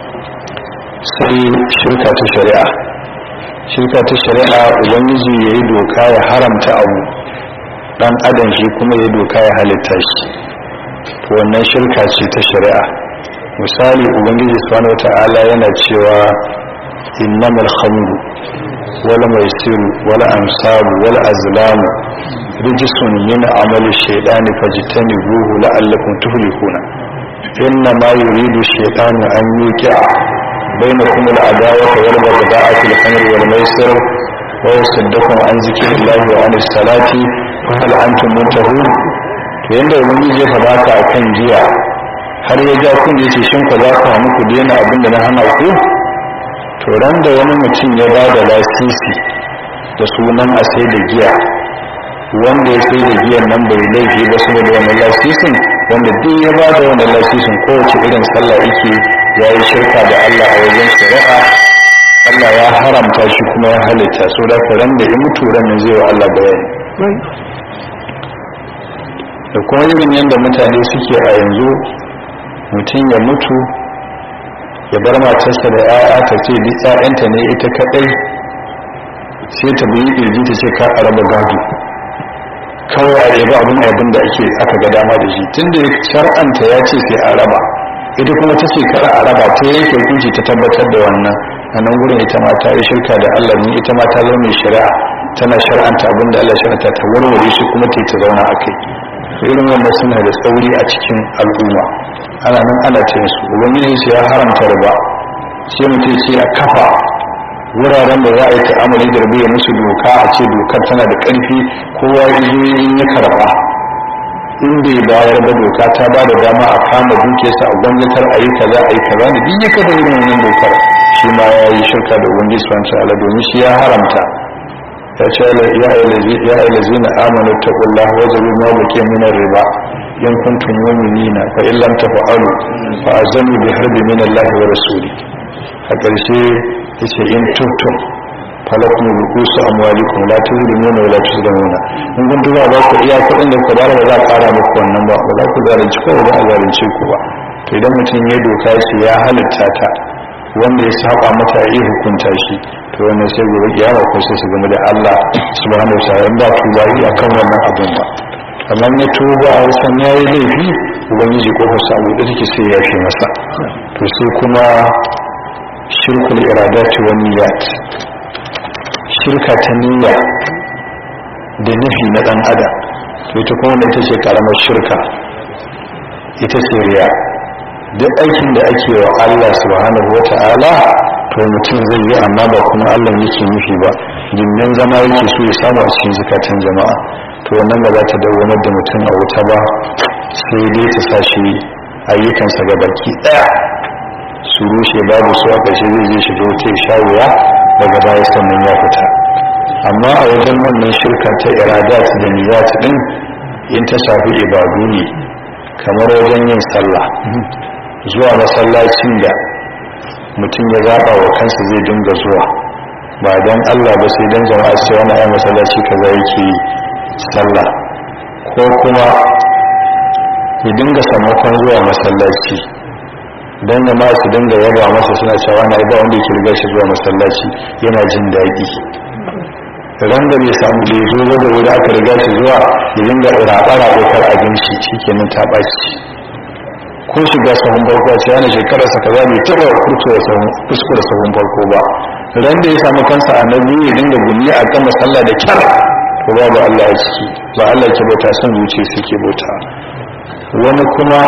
[SPEAKER 1] sai shirka ta shari'a shirka ta shari'a ubangiji ya yi doka ya haramta abu dan adam shi kuma ya yi doka ya halitta shi to wannan shirka ce ta shari'a misali ubangiji subhanahu wata'ala yana cewa innamal khamru wal maisiru wal ansabu wal azlamu rijisun min amali shaytani fajtanibuhu la'allakum tuflihuna inna ma yuridu shaytanu an yuqi'a bainakum al-adawata wal baghdha'a fil khamri wal maisir wa yusaddakum an zikrillahi wa anis salati fa hal antum muntahun to yanda ubangiji ya faɗa ka akan jiya har ya ja kun yace shin ku za ku hamu ku daina abinda na hana ku to ran da wani mutum ya ba da lasisi da sunan a sai da giya wanda ya sai da giyan nan bai laifi ba saboda wannan lasisin wanda duk ya ba da wannan lasisin kowace irin sallah yake ya yi shirka da Allah a wajen shari'a Allah ya haramta shi kuma ya halitta so da ran da ya mutu ran nan zai wa Allah bayani da kuma irin yadda mutane suke a yanzu mutum ya mutu ya bar matarsa da 'ya'ya ta ce duk 'ya'yanta ne ita kadai sai ta biyi kirji ta ce ka a raba gado kawai a yabi abin abin da ake aka ga dama da shi tun da shar'anta ya ce sai a raba ita kuma ta ce kar a raba ta yake hukunci ta tabbatar da wannan a nan gurin ita ma ta yi shirka da Allah ne ita ma ta zama mai shari'a tana shar'anta abin da Allah shar'anta ta warware shi kuma ta ta zauna a kai irin wannan suna da tsauri a cikin al'umma ana nan ana ta su ubangiji sai ya haramta riba sai mutum sai a kafa wuraren da za a yi ta'amali da rabu ya musu doka a ce dokar tana da ƙarfi kowa in ya karɓa in bai bayar da doka ta ba da dama a kama dukiyarsa a gwamnatar a yi kaza a yi kaza da duk ya kada irin wannan dokar shi ma ya yi shirka da ubangiji subhanahu ta'ala domin shi ya haramta ya ce ya ayyalazi na amanu taqullaha wa zaru ma baqiya min riba in kuntum mu'minina fa in lam taf'alu fa azanu bi harbi min Allah wa rasuli a ƙarshe yace in tubtum falakum rukusu amwalikum la tuzlimuna wa la tuzlamuna in kun duba ba ku iya kuɗin da ku bara ba za a ƙara muku wannan ba ba za ku zalunci ko ba za a zalunce ku ba to idan mutum ya doka shi ya halitta ta wanda ya saba mata ya yi hukunta shi to wannan sai gobe kiyama ko sai su game da Allah subhanahu wa ta'ala ba ku ba yi akan wannan abin ba amma ne tuba a san yayi laifi ubangiji ko fasa abu da take sai ya fi masa to sai kuma shirkul iradati wa niyyat shirka ta niyya da nufi na dan adam to ita kuma ita ce karamar shirka ita ce riya duk aikin da ake wa Allah subhanahu wata'ala to mutum zai yi amma ba kuma Allah yake nufi ba gindin zama yake so ya samu a cikin zukatan jama'a to wannan ba za ta dawwamar da mutum a wuta ba sai dai ta sa shi ayyukansa ga baki daya su rushe babu su a ƙarshe zai je shi wuta ya sha wuya daga baya sannan ya fita amma a wajen wannan shirka ta iradat da niyyat din in ta shafi ibadu ne kamar wajen yin sallah zuwa masallacin da mutum ya zaɓa wa kansa zai dinga zuwa ba don allah ba sai don jama'a sai wani ayi masallaci kaza yake sallah ko kuma ya dinga sammakon zuwa masallaci don jama'a su dinga yaba masa suna cewa na ba wanda yake riga shi zuwa masallaci yana jin daɗi ran da bai samu da ya zo da wuri aka riga shi zuwa ya dinga raɓa-raɓa kar abinci shi kenan ta ɓaci ko shiga sahun farko sai yana shekarar sa kaza bai taba kuskure sahun farko ba ran da ya samu kansa a nabi ya dinga gumi a kan sallah da kyar to babu Allah a ciki ba Allah ke bauta son zuciya suke bauta wani kuma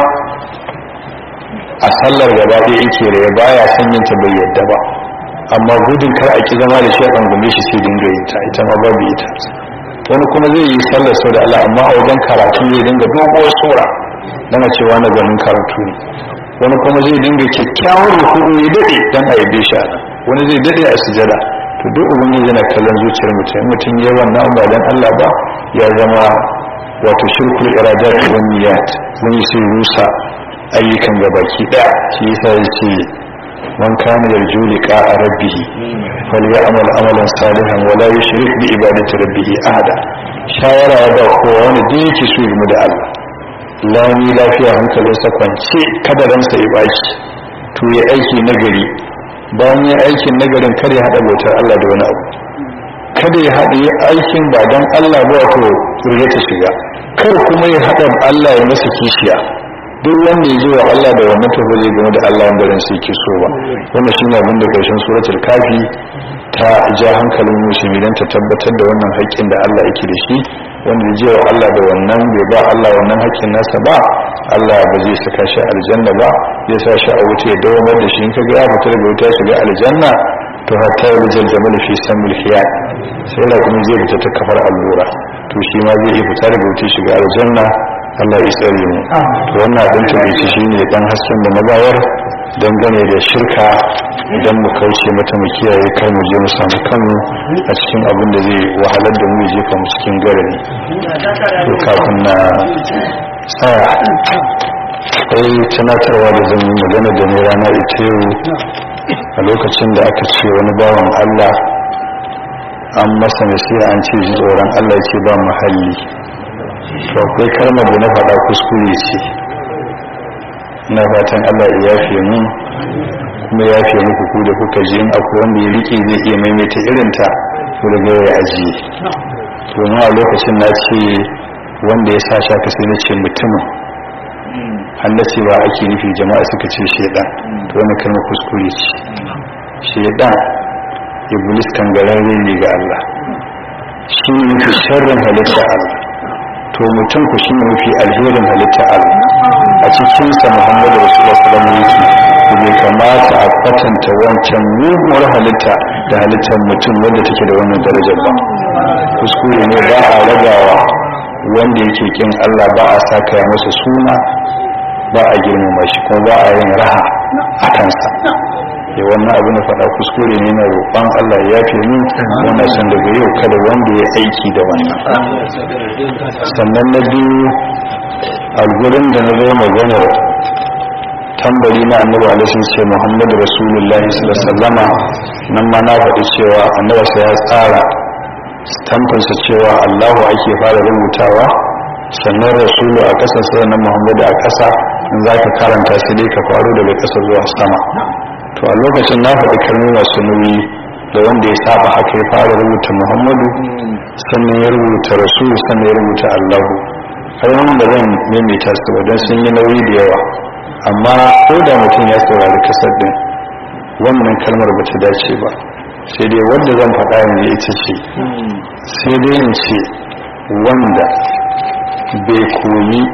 [SPEAKER 1] a sallar gaba ɗaya yake da ya baya son yin ta bai yadda ba amma gudun kar a ki zama da shi a ɗangume shi sai dinga yin ta ita ma babu ita wani kuma zai yi sallar sau da Allah amma a wajen karatu zai dinga doguwar sura dana cewa na ganin karatu ne wani kuma zai dinga kyakkyawar rukudu ya dade dan a yabe shi ana wani zai dade a sujada to duk ubangiji yana kallon zuciyar mutum mutum ya wannan ba dan Allah ba ya zama wato shirkul iradat wa niyyat wani sai rusa ayyukan gabaki daya shi yasa yace man kana yarju liqa rabbih falyamal amalan salihan wa la yushrik bi ibadati rabbih ahada shawara ya ba kowa wani da yake so game da Allah lami lafiya hankalinsa kwance kada ransa ya baki to ya aiki nagari bayan ya aikin nagarin kada ya haɗa bautar Allah da wani abu kada ya haɗa aikin ba don Allah ba wato ya ta shiga kar kuma ya haɗa Allah ya masa kishiya duk wanda ya zo wa Allah da wannan tafi zai game da Allah wanda ran sai ke so ba wannan shine abin da karshen suratul kafi ta ja hankalin musulmi don ta tabbatar da wannan haƙƙin da Allah yake da shi wanda ya je wa Allah da wannan bai ba Allah wannan haƙƙin nasa ba Allah ba zai saka shi aljanna ba zai sa shi a wuta ya dawamar da shi in ka ga ya fita daga wuta shiga aljanna to hatta ya rijal jamal fi samil hiyat sai la kuma zai fita ta kafar allura to shi ma zai iya fita daga wuta shiga aljanna Allah ya tsare mu to wannan abin tabbaci shine dan hasken da magawar dangane da shirka idan mu kauce mata mu kiyaye kar mu je mu samu kanmu a cikin abin da zai wahalar da mu ya jefa mu cikin garari to kafin na tsaya sai tunatarwa da zan yi magana da ne rana ita yau a lokacin da aka ce wani bawan Allah an masa nasiha an ce ji tsoron Allah ce ba muhalli to akwai kalmar da na faɗa kuskure ce na fatan Allah ya yafe mu kuma ya yafe muku ku da kuka ji in akwai wanda ya rike zai iya maimaita irinta to daga ya ajiye domin a lokacin na ce wanda ya sa shaka sai na ce mutumin hannu ce ba ake nufi jama'a suka ce shaidan to wani kalma kuskure ce shaidan iblis kangararre ne ga Allah shi ne mafi sharrin halitta Allah to mutum ku shi ne mafi alherin halitta Allah a cikinsa muhammadu rasulullah sallallahu alaihi wasallam bai kamata a kwatanta wancan muguwar halitta da halittar mutum wanda take da wannan darajar ba kuskure ne ba a ragawa wanda yake kin Allah ba a saka ya masa suna ba a girmama shi kuma ba a yin raha a kansa ya wannan abu na faɗa kuskure ne na roƙon Allah ya yafe mu wannan san daga yau kada wanda ya aiki da wannan sannan na biyu a gurin da na zo maganar tambari na annabi alaihi ce muhammadu rasulullahi sallallahu alaihi nan ma na faɗi cewa annabi sai ya tsara tamfansa cewa allahu ake fara rubutawa sannan rasulu a ƙasa sannan muhammadu a ƙasa in za ka karanta sai dai ka faru daga ƙasa zuwa sama to a lokacin na faɗi kalmomi masu nauyi da wanda ya saba haka ya fara rubuta muhammadu sannan ya rubuta rasulu sannan ya rubuta allahu har wani da zan maimaita su ba don sun yi nauyi da yawa amma ko da mutum ya saurari kasar din wannan kalmar ba ta dace ba sai dai wanda zan faɗa yanzu ita ce sai dai in ce wanda bai koyi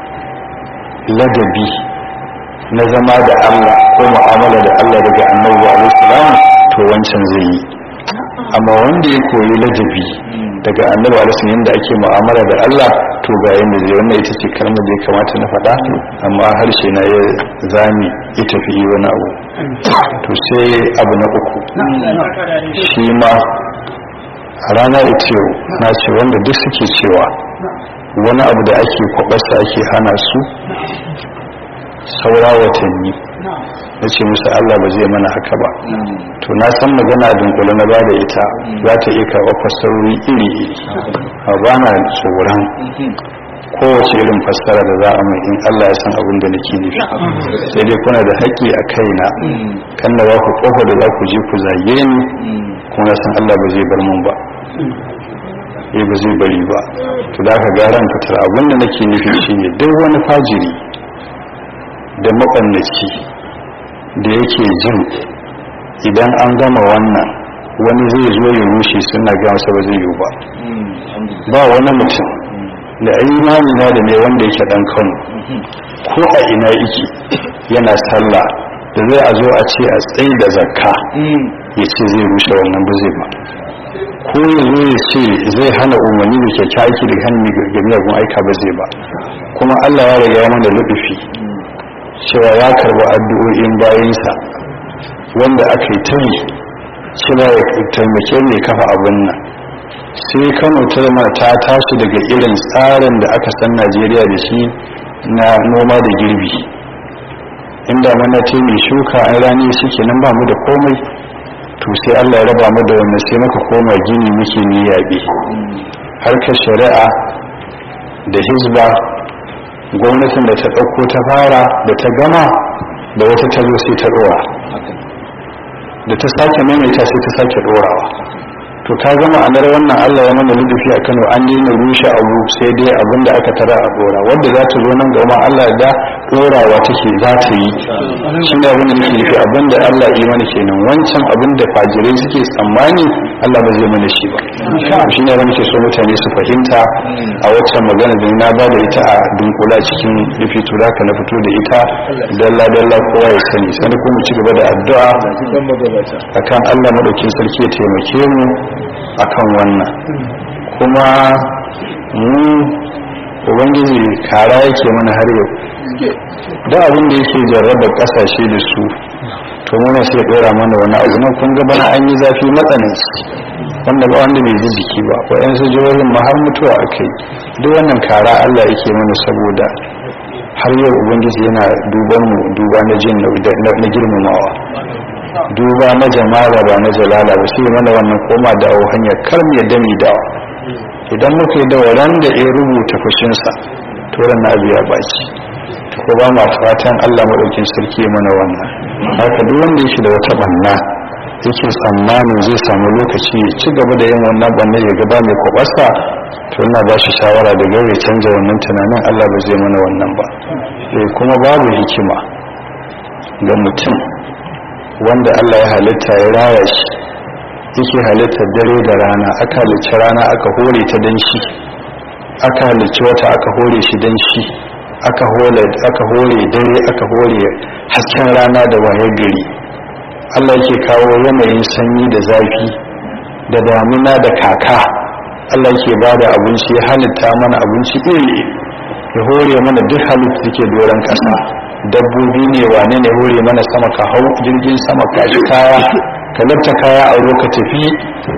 [SPEAKER 1] ladabi na zama da Allah ko mu'amala da Allah daga annabi alaihi salam to wancan zai yi amma wanda ya koyi ladabi daga annabi alaihi yadda ake mu'amala da Allah to ga yanda zai wannan ita ce kalmar da ya kamata na faɗa amma harshe na ya zami ya tafi wani abu to sai abu na uku shi ma a rana ita yau na ce wanda duk suke cewa wani abu da ake kwabarsa ake hana su saura watanni na ce musu Allah ba zai mana haka ba to na san magana a dunkule na bada ita za ta iya karɓar fassarori iri-iri a ba na tsoron kowace irin fassara da za a mai in Allah ya san abin da nake nufi sai dai kuna da haƙƙi a kaina kan da ba ku ƙofa da za ku je ku zage ni kuma na san Allah ba zai bar mun ba eh ba zai bari ba to da ka garan fitar abin da nake nufi shine duk wani fajiri da maɓannaci da yake jin idan an gama wannan wani zai zo ya rushe suna ga masa ba zai yiwu ba ba wani mutum da imani na da ne wanda yake dan kano ko a ina yake yana sallah da zai a zo a ce a tsaye da zakka ya ce zai rushe wannan ba zai ba ko ya zo ya ce zai hana umarni da kyakya aiki da hannu ga miyagun aika ba zai ba kuma allah ya riga mana lubufi cewa ya karba addu'o'in bayansa wanda aka yi ta yi cewa ya taimake mai kafa abin nan sai kano ta zama ta tashi daga irin tsarin da aka san najeriya da shi na noma da girbi inda mana ce mai shuka an rani suke nan ba mu da komai to sai allah ya raba mu da wannan sai muka koma gini muke ni yaɓe harkar shari'a da hizba gwamnatin da ta ɗauko ta fara da ta gama da wata ta zo sai ta ɗora da ta sake maimaita sai ta sake ɗorawa to ka gama anar wannan allah ya mana ludufi a kano an daina rushe abu sai dai abin da aka tara a ɗora wadda za ta zo nan gama allah da ɗorawa take za ta yi shi ne abin da nake nufi abin da allah yi mana kenan wancan abin da fajirai suke tsammani allah ba zai mana shi ba shi ne abin ke so mutane su fahimta a waccan magana da na ba da ita a dunkula cikin rufi tura ka na fito da ita dalla dalla kowa ya sani sani kuma ci gaba da addu'a akan allah maɗaukin sarki ya taimake mu akan wannan kuma mu ubangiji kara yake mana har yau da abin da yake jarraba kasashe da su to muna sai dora mana wani abu nan kun ga bana an yi zafi matsananci wanda ba wanda bai ji jiki ba waɗansu jihohin ma har mutuwa a kai duk wannan kara allah yake mana saboda har yau ubangiji yana duban mu duba na jin na girmamawa duba na jamala ba na jalala ba sai mana wannan koma dawo hanyar kar mu yadda mu dawa idan muka yi dawa ran da ya rubuta fushinsa to ran na abu ya baki ko ba ma fatan Allah madaukin sarki mana wannan haka duk wanda yake da wata banna yake tsammanin zai samu lokaci ya ci gaba da yin wannan banna ya gaba mai kwabasa to ina ba shi shawara da gaure canja wannan tunanin Allah ba zai mana wannan ba kuma babu hikima ga mutum wanda Allah ya halitta ya raya shi yake halittar dare da rana aka halicci rana aka hore ta dan shi aka halicci wata aka hore shi dan shi aka hore aka hore dare aka hore hasken rana da waye gari Allah yake kawo yanayin sanyi da zafi da damina da kaka Allah yake bada abinci ya halitta mana abinci iri ya hore mana duk halitta take doron kasa dabbobi ne wane ne hore mana sama ka hau jirgin sama ka shi kaya ka lafta kaya a ka tafi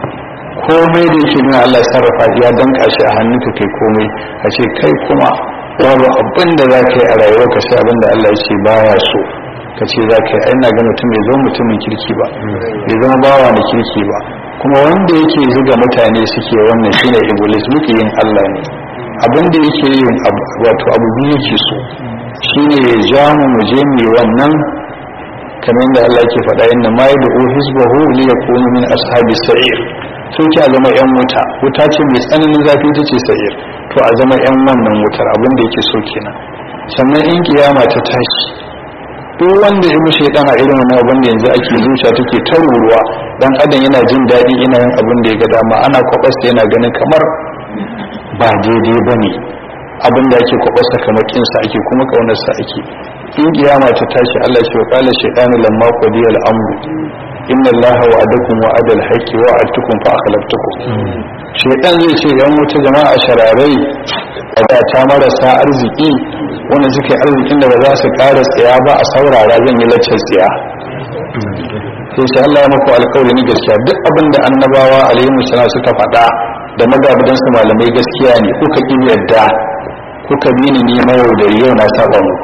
[SPEAKER 1] komai da yake nuna Allah sarrafa ya danka shi a hannunka kai komai a ce kai kuma babu abin da za ka yi a rayuwa ka sai abin da Allah ya ce baya so ka ce za ka yi ai na ga mutum bai zama mutumin kirki ba bai zama bawa na kirki ba kuma wanda yake zuga mutane suke wannan shine iblis muke yin Allah ne abin da yake yin wato abu biyu yake so shine ya ja mu mu je mu wannan kamar da Allah yake faɗa inna ma yad'u hizbahu li yakunu min ashabis sa'ir sun ki a zama yan wuta wuta ce mai tsananin zafi ta ce sa'ir to a zama yan wannan wutar abin da yake so kenan sannan in kiyama ta tashi duk wanda ya mushe dan a irin wani abin da yanzu ake zuciya take ta ruruwa dan adam yana jin daɗi ina yin abin da ya ga dama ana kwabasta yana ganin kamar ba daidai ba ne abin da ake kwabasta kamar kinsa ake kuma kaunarsa ake in kiyama ta tashi Allah shi wa kala shaytanu lamma qadiya al-amru inna Allah wa'adakum wa'ada al-haqqi wa wa'adtukum fa akhlaftukum shaytan zai ce yan wuta jama'a shararai da ta marasa arziki wanda suke arzikin da ba za su ƙara tsaya ba a saurara zan yi laccar tsaya sai sai Allah ya muku alƙawari ni gaskiya duk abin da annabawa alaihi wasallam suka faɗa da magabadan su malamai gaskiya ne kuka ki yadda kuka bi ni ne mai da yau na saba mu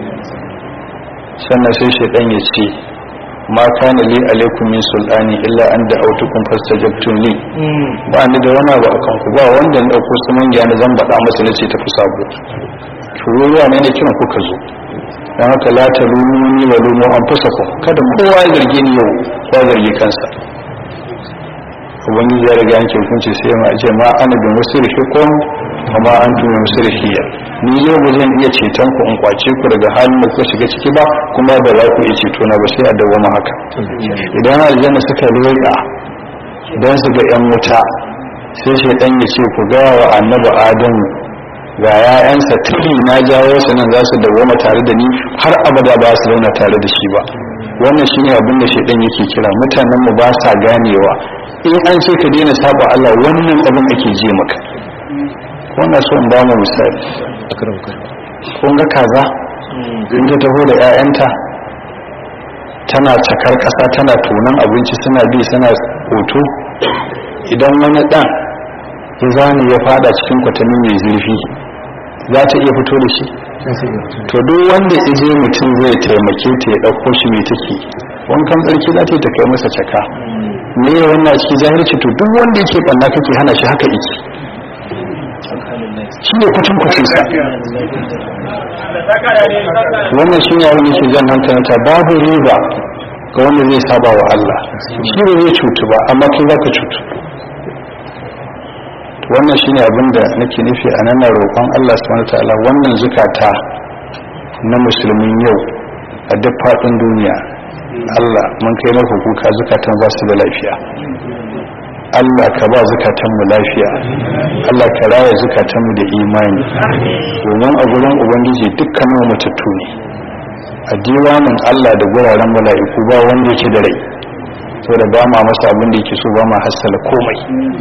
[SPEAKER 1] sannan sai shaytan ya ce ma kana li alaikum min sultani illa an da autukum fastajabtum li ba ni da wani abu akan ku ba wanda na dauko su mangiya na zan bada masa nace tafi sabo tururuwa ne ne kiran kuka zo dan haka la talumuni wa lumu anfusakum kada kowa ya zarge ni yau ya zargi kansa ubangiji ya riga yanke hukunci sai ma ce ma ana bin musrifikum wa ma antum bi musrifiyya ni yau ba zan iya ceton ku in kwace ku daga halin da kuka shiga ciki ba kuma ba za ku iya ceto na ba sai a dawoma haka idan aljanna suka rera dan su ga yan wuta sai shaidan ya ce ku ga wa annabi adamu ga ‘ya'yansa tuni na jawo su nan za su dawoma tare da ni har abada ba su zauna tare da shi ba wannan shi ne abin da shaidan yake kira mutanen mu ba sa ganewa in an ce ka daina saba Allah wannan abin ake je maka wannan so in ba mu misali kun ga kaza in ta taho da ‘ya'yanta tana cakar ƙasa tana tonon abinci suna bi suna hoto idan wani ɗan ya zane ya fada cikin kwatami mai zurfi za ta iya fito da shi to duk wanda ije mutum zai taimake ta ya ɗauko shi mai take wankan tsarki za ta yi ta kai masa caka me ya wannan cikin jahilci to duk wanda yake ɓanna kake hana shi haka iki shi ne kucin kucin sa wannan shi ne abin da ke jan hankalinta babu riba ga wanda zai saba wa Allah shi ne zai cutu ba amma kai za ka cutu wannan shine abin da nake nufi a nan roƙon Allah subhanahu wataala wannan zukata na musulmin yau a duk faɗin duniya Allah mun kai maka kuka zukatan ba su da lafiya Allah ka ba zukatan mu lafiya Allah ka raya zukatan mu da imani domin a gurin ubangiji dukkan mu matattu ne a diwanin Allah da guraren mala'iku ba wanda yake da rai saboda ba ma masa abin da yake so ba ma hassala komai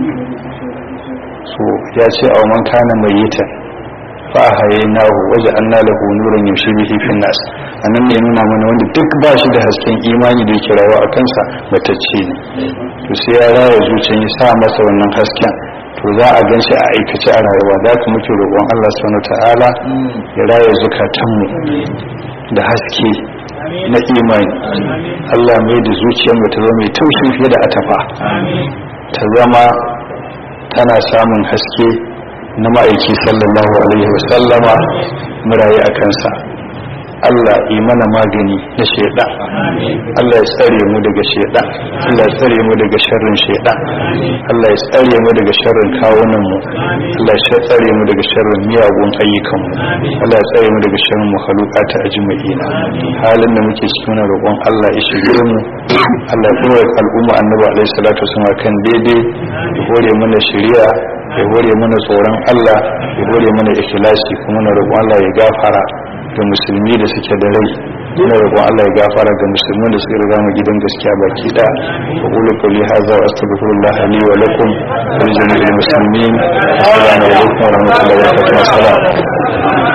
[SPEAKER 1] so ya ce a man kana mai yita fa haye nahu waje an na lahu nuran yaushe bihi fin nas anan ne nuna mana wanda duk ba shi da hasken imani da yake rayuwa a kansa batacce ne to sai ya raya zuciyar ya sa masa wannan hasken to za a gan shi a aikace a rayuwa za ka muke roƙon Allah subhanahu ta'ala ya raya zukatanmu da haske na imani Allah mai da zuciyarmu ta zama mai taushi fiye da atafa ta zama tana samun haske na ma'aiki sallallahu alaihi wasallama murayi a kansa Allah yi mana magani na shaidan Allah ya tsare mu daga shaidan Allah ya tsare mu daga sharrin shaidan Allah ya tsare mu daga sharrin kawunan mu Allah ya tsare mu daga sharrin miyagun ayyukan mu Allah ya tsare mu daga sharrin makhluqata ajma'ina halin da muke cikin wannan roƙon Allah ya shirye mu Allah ya dora al'umma annabi alaihi salatu wasallam kan daidai ya hore mana shari'a ya hore mana tsoron Allah ya hore mana ikhlasi kuma na roƙon Allah ya gafara ga musulmi da suke da rai ina roƙon Allah ya gafara ga musulmin da suka riga mu gidan gaskiya baki da wa qulu qawli hadha wa astaghfirullah li wa lakum wa li jami'il muslimin assalamu alaikum wa rahmatullahi wa barakatuh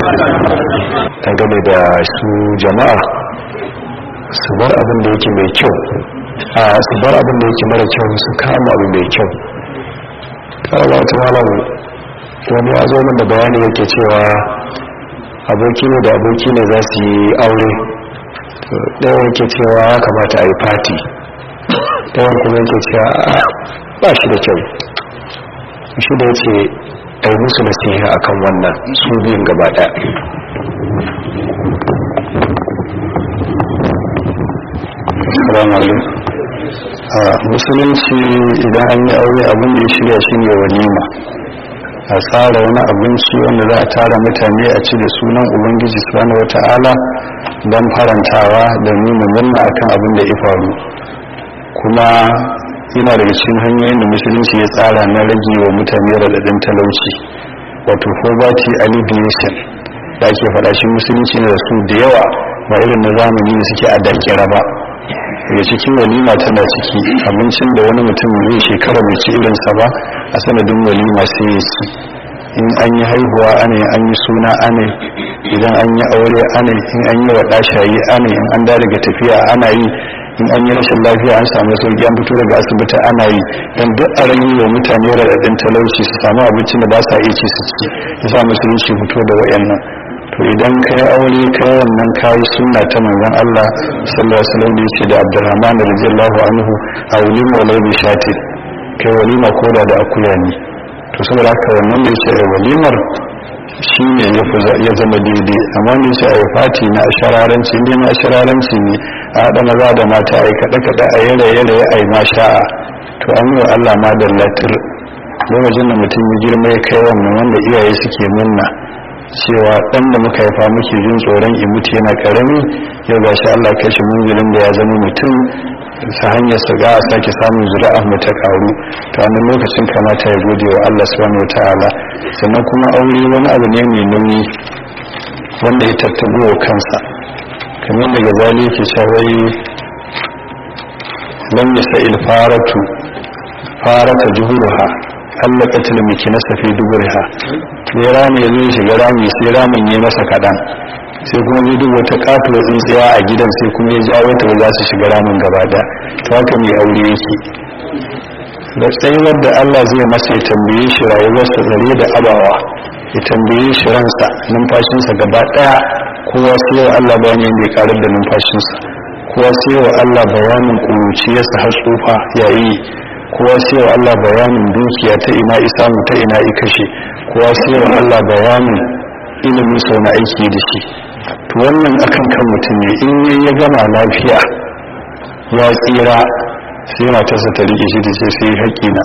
[SPEAKER 2] game da su jama'a su bar abin da yake mai kyau a su bar abin da yake mara kyau su kama abu mai kyau kawai wata malam wani ya zo min da bayani yake cewa aboki ne da aboki ne za su yi aure ɗaya yake cewa ya kamata a yi fati ɗayan kuma yake cewa ba shi da kyau shi da ya ce a yi musu nasiha akan wannan su biyun gaba ɗaya
[SPEAKER 1] Assalamu alaikum. a musulunci idan an yi aure abin da ya shirya shi ne walima a tsara wani abinci wanda za a tara mutane a ci da sunan ubangiji subhanahu wata'ala don farantawa da nuna murna akan abin da ya faru kuma yana daga cikin hanyoyin da musulunci ya tsara na rage wa mutane raɗaɗin talauci wato poverty alleviation da ake faɗa shi musulunci ne da su da yawa ba irin na zamani da suke a dakira ba daga cikin walima tana ciki abincin da wani mutum zai shekara mai ci irinsa ba a sanadin walima sai ya ci in an yi haihuwa ana an yi suna ana idan an yi aure ana in an yi waɗa shayi ana in an da daga tafiya ana yi in an yi rashin lafiya an samu sauki an fito daga asibiti ana yi don duk a rage wa mutane raɗaɗin talauci su samu abincin da ba sa iya ci su ci ya sa musulunci fito da wayannan to idan ka yi aure ka yi wannan kayi sunna ta manzon Allah sallallahu alaihi wasallam da yake da Abdurrahman radiyallahu anhu a walima walai bi shati kai walima koda da akuya ne to saboda haka wannan da yake walimar shine ya zama daidai amma ne sai ayi fati na ashararanci ne na ashararanci ne a haɗa maza da mata ayi kaɗe kaɗe a yare yare ayi ma sha'a to an yi wa Allah ma da latir lokacin da mutum ya girma ya kai wannan wanda iyaye suke munna cewa dan da muka haifa muke jin tsoron in mutu yana karami yau gashi Allah kai shi munzilin da ya zama mutum ta hanyar sa ga a sake samun zuri'a mu ta karu to wannan lokacin kamata ya gode wa Allah subhanahu wataala sannan kuma aure wani abu ne mai nauyi wanda ya tattabo wa kansa kamar da gazali yake cewa lam yasa'il faratu farata juhuruha Allah katil miki na safi duburiha sai rami ya zo shiga rami sai ramin ya masa kaɗan sai kuma zai duk wata katuwa tsintsiya a gidan sai kuma ya jawo ta za su shiga ramin gaba da to haka mai aure yake da tsayuwar da Allah zai masa ya tambaye shi rayuwarsa zare da abawa ya tambaye shi ransa numfashinsa gaba ɗaya kowa sai wa Allah bayani yadda ya karar da numfashinsa kowa sai wa Allah bayanin ƙuruciyarsa har tsufa yayi kowa sai wa Allah bayanin dukiya ta ina isamu ta ina ikashe kowa sai wa Allah bayanin ilimin sau na aiki da shi to wannan akan kan mutum ne in yi ya gama lafiya ya tsira sai matarsa ta rike shi da ce sai haƙƙina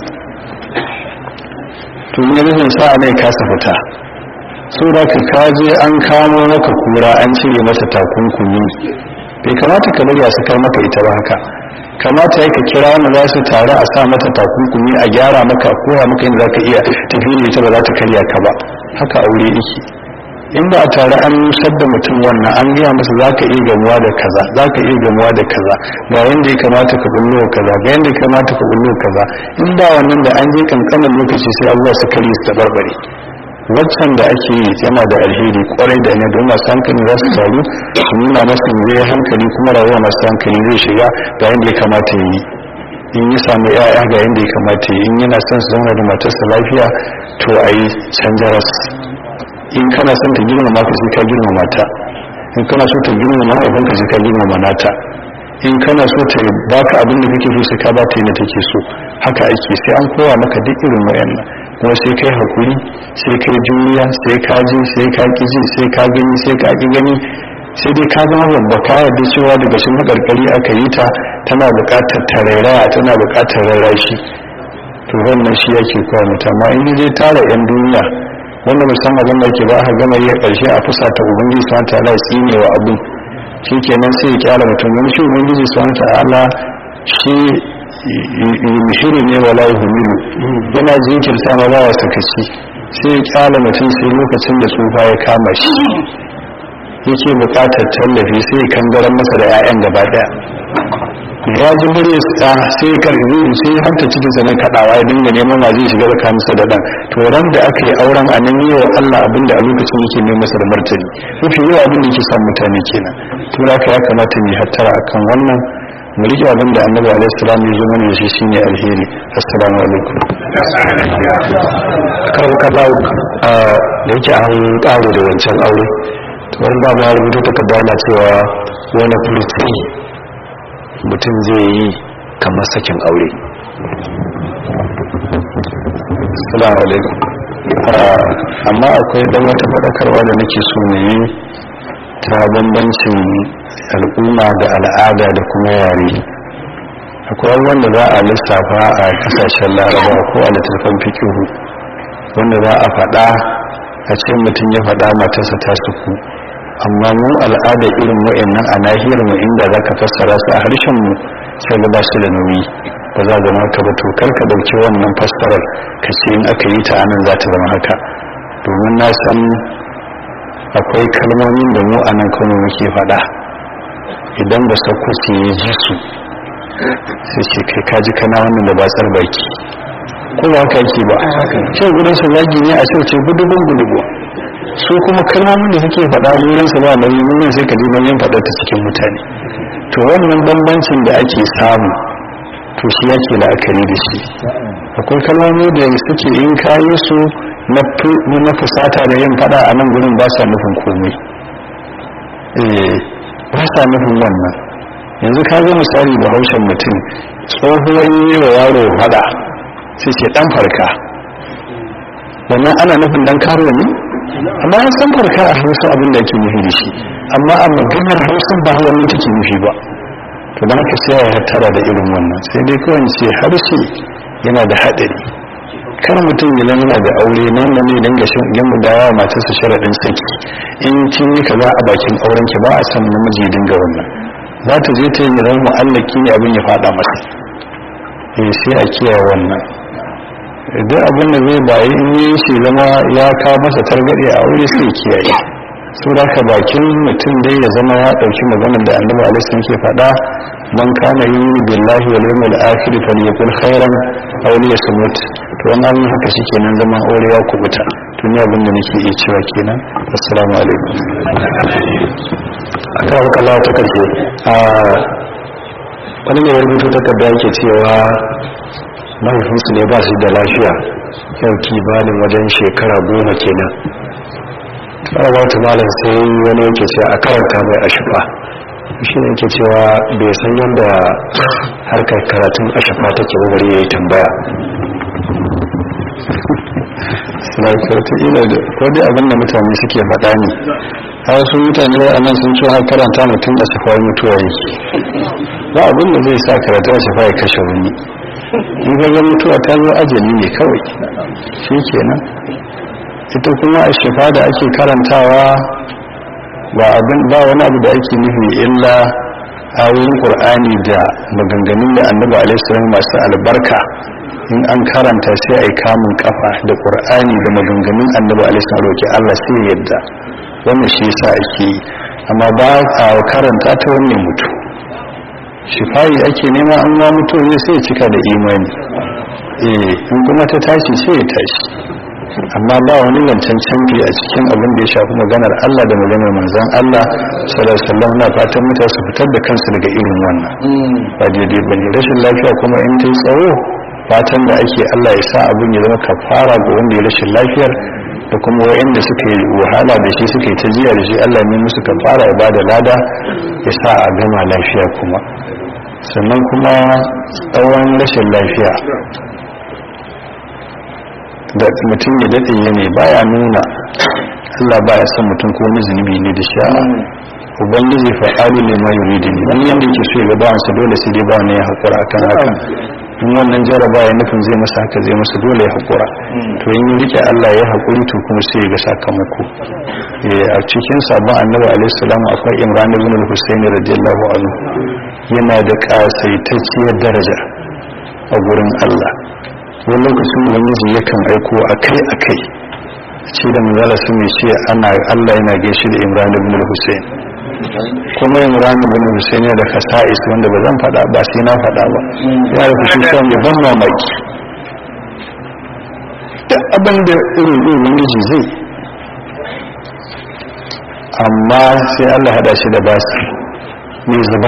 [SPEAKER 1] to ne rufin sa'a ne kasa fita so da ka kaje an kamo maka kura an cire masa takunkumi bai kamata ka bari a sakar maka ita ba haka kamata ya ka kira wanda za su taru a sa mata takunkumi a gyara maka a koya maka yadda za ka iya tafi da ita ba za ta karya ka ba haka aure yake in ba a tare an nusar da mutum wannan an gaya masa za ka iya gamuwa da kaza za ka iya gamuwa da kaza ga yadda ya kamata ka bullo kaza ga yadda ya kamata ka bullo kaza in ba wannan da an je kankanin lokaci sai abubuwa su karye su tabarbare waccan da ake yi yana da alheri kwarai da ne don masu hankali za su taru su nuna masa zai hankali kuma rayuwa masu hankali zai shiga ga yadda ya kamata ya yi in yi samu ya'ya ga yadda ya kamata ya yi in yana son su zauna da matarsa lafiya to a yi canjaras in kana son ta girmama ka sai ka girmama ta in kana so ta girmama mahaifinka sai ka girmama nata in kana so ta baka abin da kake so sai ka bata yana take so haka ake sai an koya maka duk irin wayannan kuma sai kai hakuri sai kai juriya sai ka ji sai ka ki ji sai ka gani sai ka ki gani sai dai ka zama babba ka yarda cewa daga shi makarkari aka yi ta tana buƙatar tarairaya tana buƙatar rarrashi to wannan shi yake koya mata amma in dai tara yan duniya wanda musamman abin da yake ba aka gama yi a ƙarshe a fusa ta ubangiji su wanta ala tsine wa abin shi kenan sai ya kyala mutum wani shi ubangiji su wanta ala shi muhiri ne wala yuhumilu yana jinkirta ma ba ya sakaci sai ya kyala mutum sai lokacin da tsufa ya kama shi yake buƙatar tallafi sai ya kangaran masa da 'ya'yan gaba daya ya ji murya sa sai ya karbi sai ya hanta cikin sa na kadawa ya dinga neman ma zai shiga tsakanin sa da dan to ran da aka yi auren a nan yau Allah abinda a lokacin yake neman masa da martani mafi yawa abin da yake son mutane kenan to haka ya kamata mu hattara akan wannan mu rike abin da annabi alaihi salam ya zo mana da shi shine alheri assalamu alaikum
[SPEAKER 2] karon kallahu da yake an karo da wancan aure wani ba ma rubuta takarda na cewa wani furti mutum zai yi kamar sakin aure
[SPEAKER 1] salamu alaikum amma akwai dan wata faɗakarwa da nake so ne ta bambancin al'umma da al'ada da kuma yare akwai wanda za a lissafa a kasashen laraba ko a littattafan fikihu wanda za a faɗa a ce mutum ya faɗa matarsa ta suku amma mu al'ada irin wa'annan a nahiyar mu inda za ka fassara su a harshen mu sai ga ba su da nauyi ba za zama haka ba to kar ka dauki wannan fassarar ka ce in aka yi ta anan za ta zama haka domin na san akwai kalmomin da mu anan kano muke faɗa idan ba sa kusa ya ji su sai ce kai kaji kana wannan da ba tsar baki ko ba haka yake ba shan gudun sa zagi ne a ce gudugun gudugu su kuma kalmomin da suke faɗa wurin sa ba nauyi wurin sai ka ji nauyin faɗar ta cikin mutane to wannan bambancin da ake samu to shi yake la'akari da shi akwai kalmomi da suke in kayi su na fusata da yin fada a nan gurin ba sa nufin komai ba sa nufin wannan yanzu ka ga misali da haushen mutum tsohuwar yi wa yaro fada sai ce dan farka wannan ana nufin dan karo ne amma an san farka a hausa abin da ake nufi da shi amma a maganar hausa ba wannan take nufi ba to don haka sai ya tara da irin wannan sai dai kawai ce harshe yana da haɗari kar mutum ya yana da aure nan da ne dinga shan gamba da yawa matarsa sharaɗin saki in kin yi kaza a bakin auren ki ba a san namiji ya dinga wannan za ta je ta yi zama mu'allaki ne abin ya faɗa masa eh sai a kiyaye wannan duk abin da zai bayi in yi shi zama ya kawo masa targaɗe a aure sai kiyaye su da ka bakin mutum dai ya zama ya ɗauki maganar da annabi alaihi ke faɗa man kana yi billahi wal yawmil akhir falyakul khairan aw liyasmut to wannan haka shikenan zaman aure ya kubuta to ni abin da nake iya cewa kenan assalamu alaikum
[SPEAKER 2] akan kallon ta karshe a wani ne rubutu takarda yake cewa mahaifinsu ne ba su da lafiya yau kimanin wajen shekara goma kenan tsarawa ta malam sai wani yake ce a karanta mai ashifa shi ne yake cewa bai san yadda harkar karatun ashifa take bari ya yi tambaya
[SPEAKER 1] ila da kodai abin da mutane suke faɗa ne a wasu mutane a nan sun cewa karanta mutum a shafa mutuwa yake ba abin da zai sa karatu a shafa ya kashe wani in ga mutuwa ta zo ajali ne kawai shi kenan ita kuma a shafa da ake karantawa ba abin ba wani abu da ake nufi illa ayoyin qur'ani da maganganun da annabi alaihi masu albarka in an karanta sai ai kamun kafa da qur'ani da maganganun annabi alaihi roki Allah sai yadda wannan shi yasa ake yi amma ba a karanta ta wannan mutu shifayi ake nema an ma mutu ne sai cika da imani eh in kuma ta tashi sai ya tashi amma ba wani zancen canfi a cikin abin da ya shafi maganar Allah da maganar manzan Allah sallallahu alaihi wasallam na fatan mutane su fitar da kansu daga irin wannan ba daidai ba ne rashin lafiya kuma in ta yi tsawo fatan da ake Allah ya sa abin ya zama kafara ga wanda ya rashin lafiyar da kuma wa'anda suka yi wahala da shi suka yi ta jiya da shi Allah ne musu kafara ya bada lada ya sa a gama lafiya kuma sannan kuma tsawon rashin lafiya da mutum ya daɗe ya ne baya nuna Allah baya son mutum ko wani zunubi ne da sha'a ubangiji fa'alu ne ma yuridu ne wani yanda yake so ya ga bawansa dole sai dai bawan ya haƙura akan hakan in wannan jaraba ya nufin zai masa haka zai masa dole ya haƙura to in rike Allah ya haƙuri to kuma sai ya ga sakamako a cikin sabon annabi alaihi salam akwai imran ibn al-husayn radiyallahu anhu yana da kasaitacciyar daraja a gurin Allah wani lokacin ubangiji yakan aiko akai akai ce da manzala sun mai ce ana Allah yana gaishe da imran ibn al-husayn kuma imran ibn al-husayn da kasa'is wanda ba zan faɗa ba sai na faɗa ba ya da kushi sa mai ban mamaki da abin da irin ubangiji zai amma sai Allah hada shi da basir mai zuba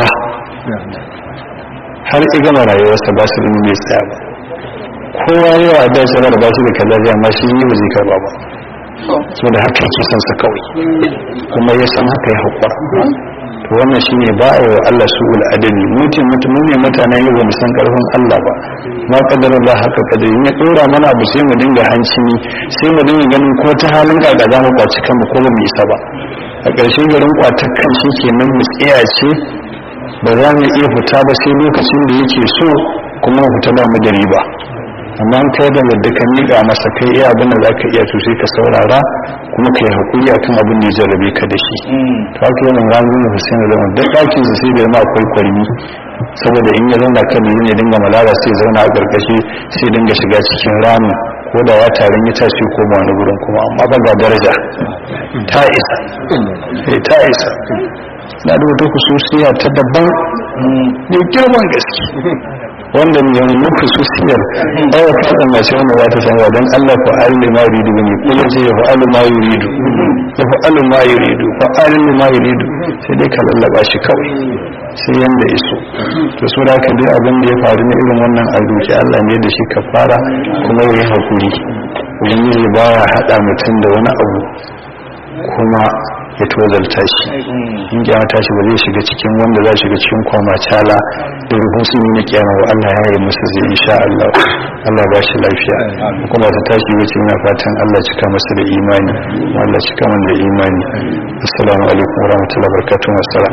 [SPEAKER 1] har igama rayuwarsa basir ne mai tsaya ba kowa yawa da shi da basir da kaza amma shi yi ba zai karba ba saboda haka yake son sa kawai kuma ya san haka ya haƙura to wannan shine ba a yi wa Allah su'ul adali mutum mutum ne mutanen yau ba mu san karfin Allah ba ma kadara ba haka kadari ya dora mana abu sai mu dinga hanci sai mu dinga ganin ko ta halin kaga za mu kwaci kanmu ko ba mu isa ba a ƙarshe garin kwatar kan shi kenan mu tsiya ce ba za mu iya fita ba sai lokacin da yake so kuma mu fita ba mu da riba amma in kai da yadda ka miƙa masa kai iya abin da za ka iya to sai ka saurara kuma ka yi haƙuri akan abin da ya jarrabe ka da shi to haka yana ranar da Hussein da Umar duk ɗakin sa sai da ma akwai kwarmi saboda in ya zauna kan ne dinga malala sai zauna a ƙarƙashi sai dinga shiga cikin ramin ko da ya tarin ya tashi ko ba wani gurin kuma amma ba ga daraja ta isa ta isa na da wata kususiya ta daban mai girman gaske wanda ne yanzu na kususiyar ɗaya fada mace wanda za ta sanarwa don Allah fa alim ma yuridu ne ko ya ce ya fa alim ma yuridu ya fa alim ma yuridu fa alim ma yuridu sai dai ka lallaba shi kawai sai yanda iso to so da ka dai abin da ya faru na irin wannan a doki Allah ne da shi ka fara kuma ya yi hakuri ubangiji baya haɗa mutum da wani abu kuma ya tozalta shi in kiyama tashi ba zai shiga cikin wanda za shiga cikin kwama cala da rufin sun yi na kiyama wa Allah ya yi musu zai insha Allah Allah ba shi lafiya kuma ta tashi wuce ina fatan Allah cika masa da imani Allah cika man da imani assalamu alaikum wa rahmatullahi wa barakatuh wassalam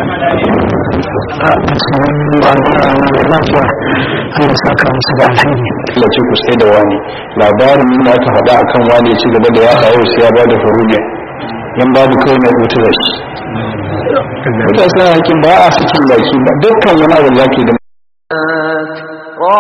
[SPEAKER 2] Allah saka musu da alheri
[SPEAKER 1] Allah ce ku sai da wani labarin da aka faɗa akan wani ya ci gaba da ya kawo sai ya bada faruge yan babu kawai na rubuta da shi mutane suna hakin ba a sakin baki ba dukkan wani abu da zaki da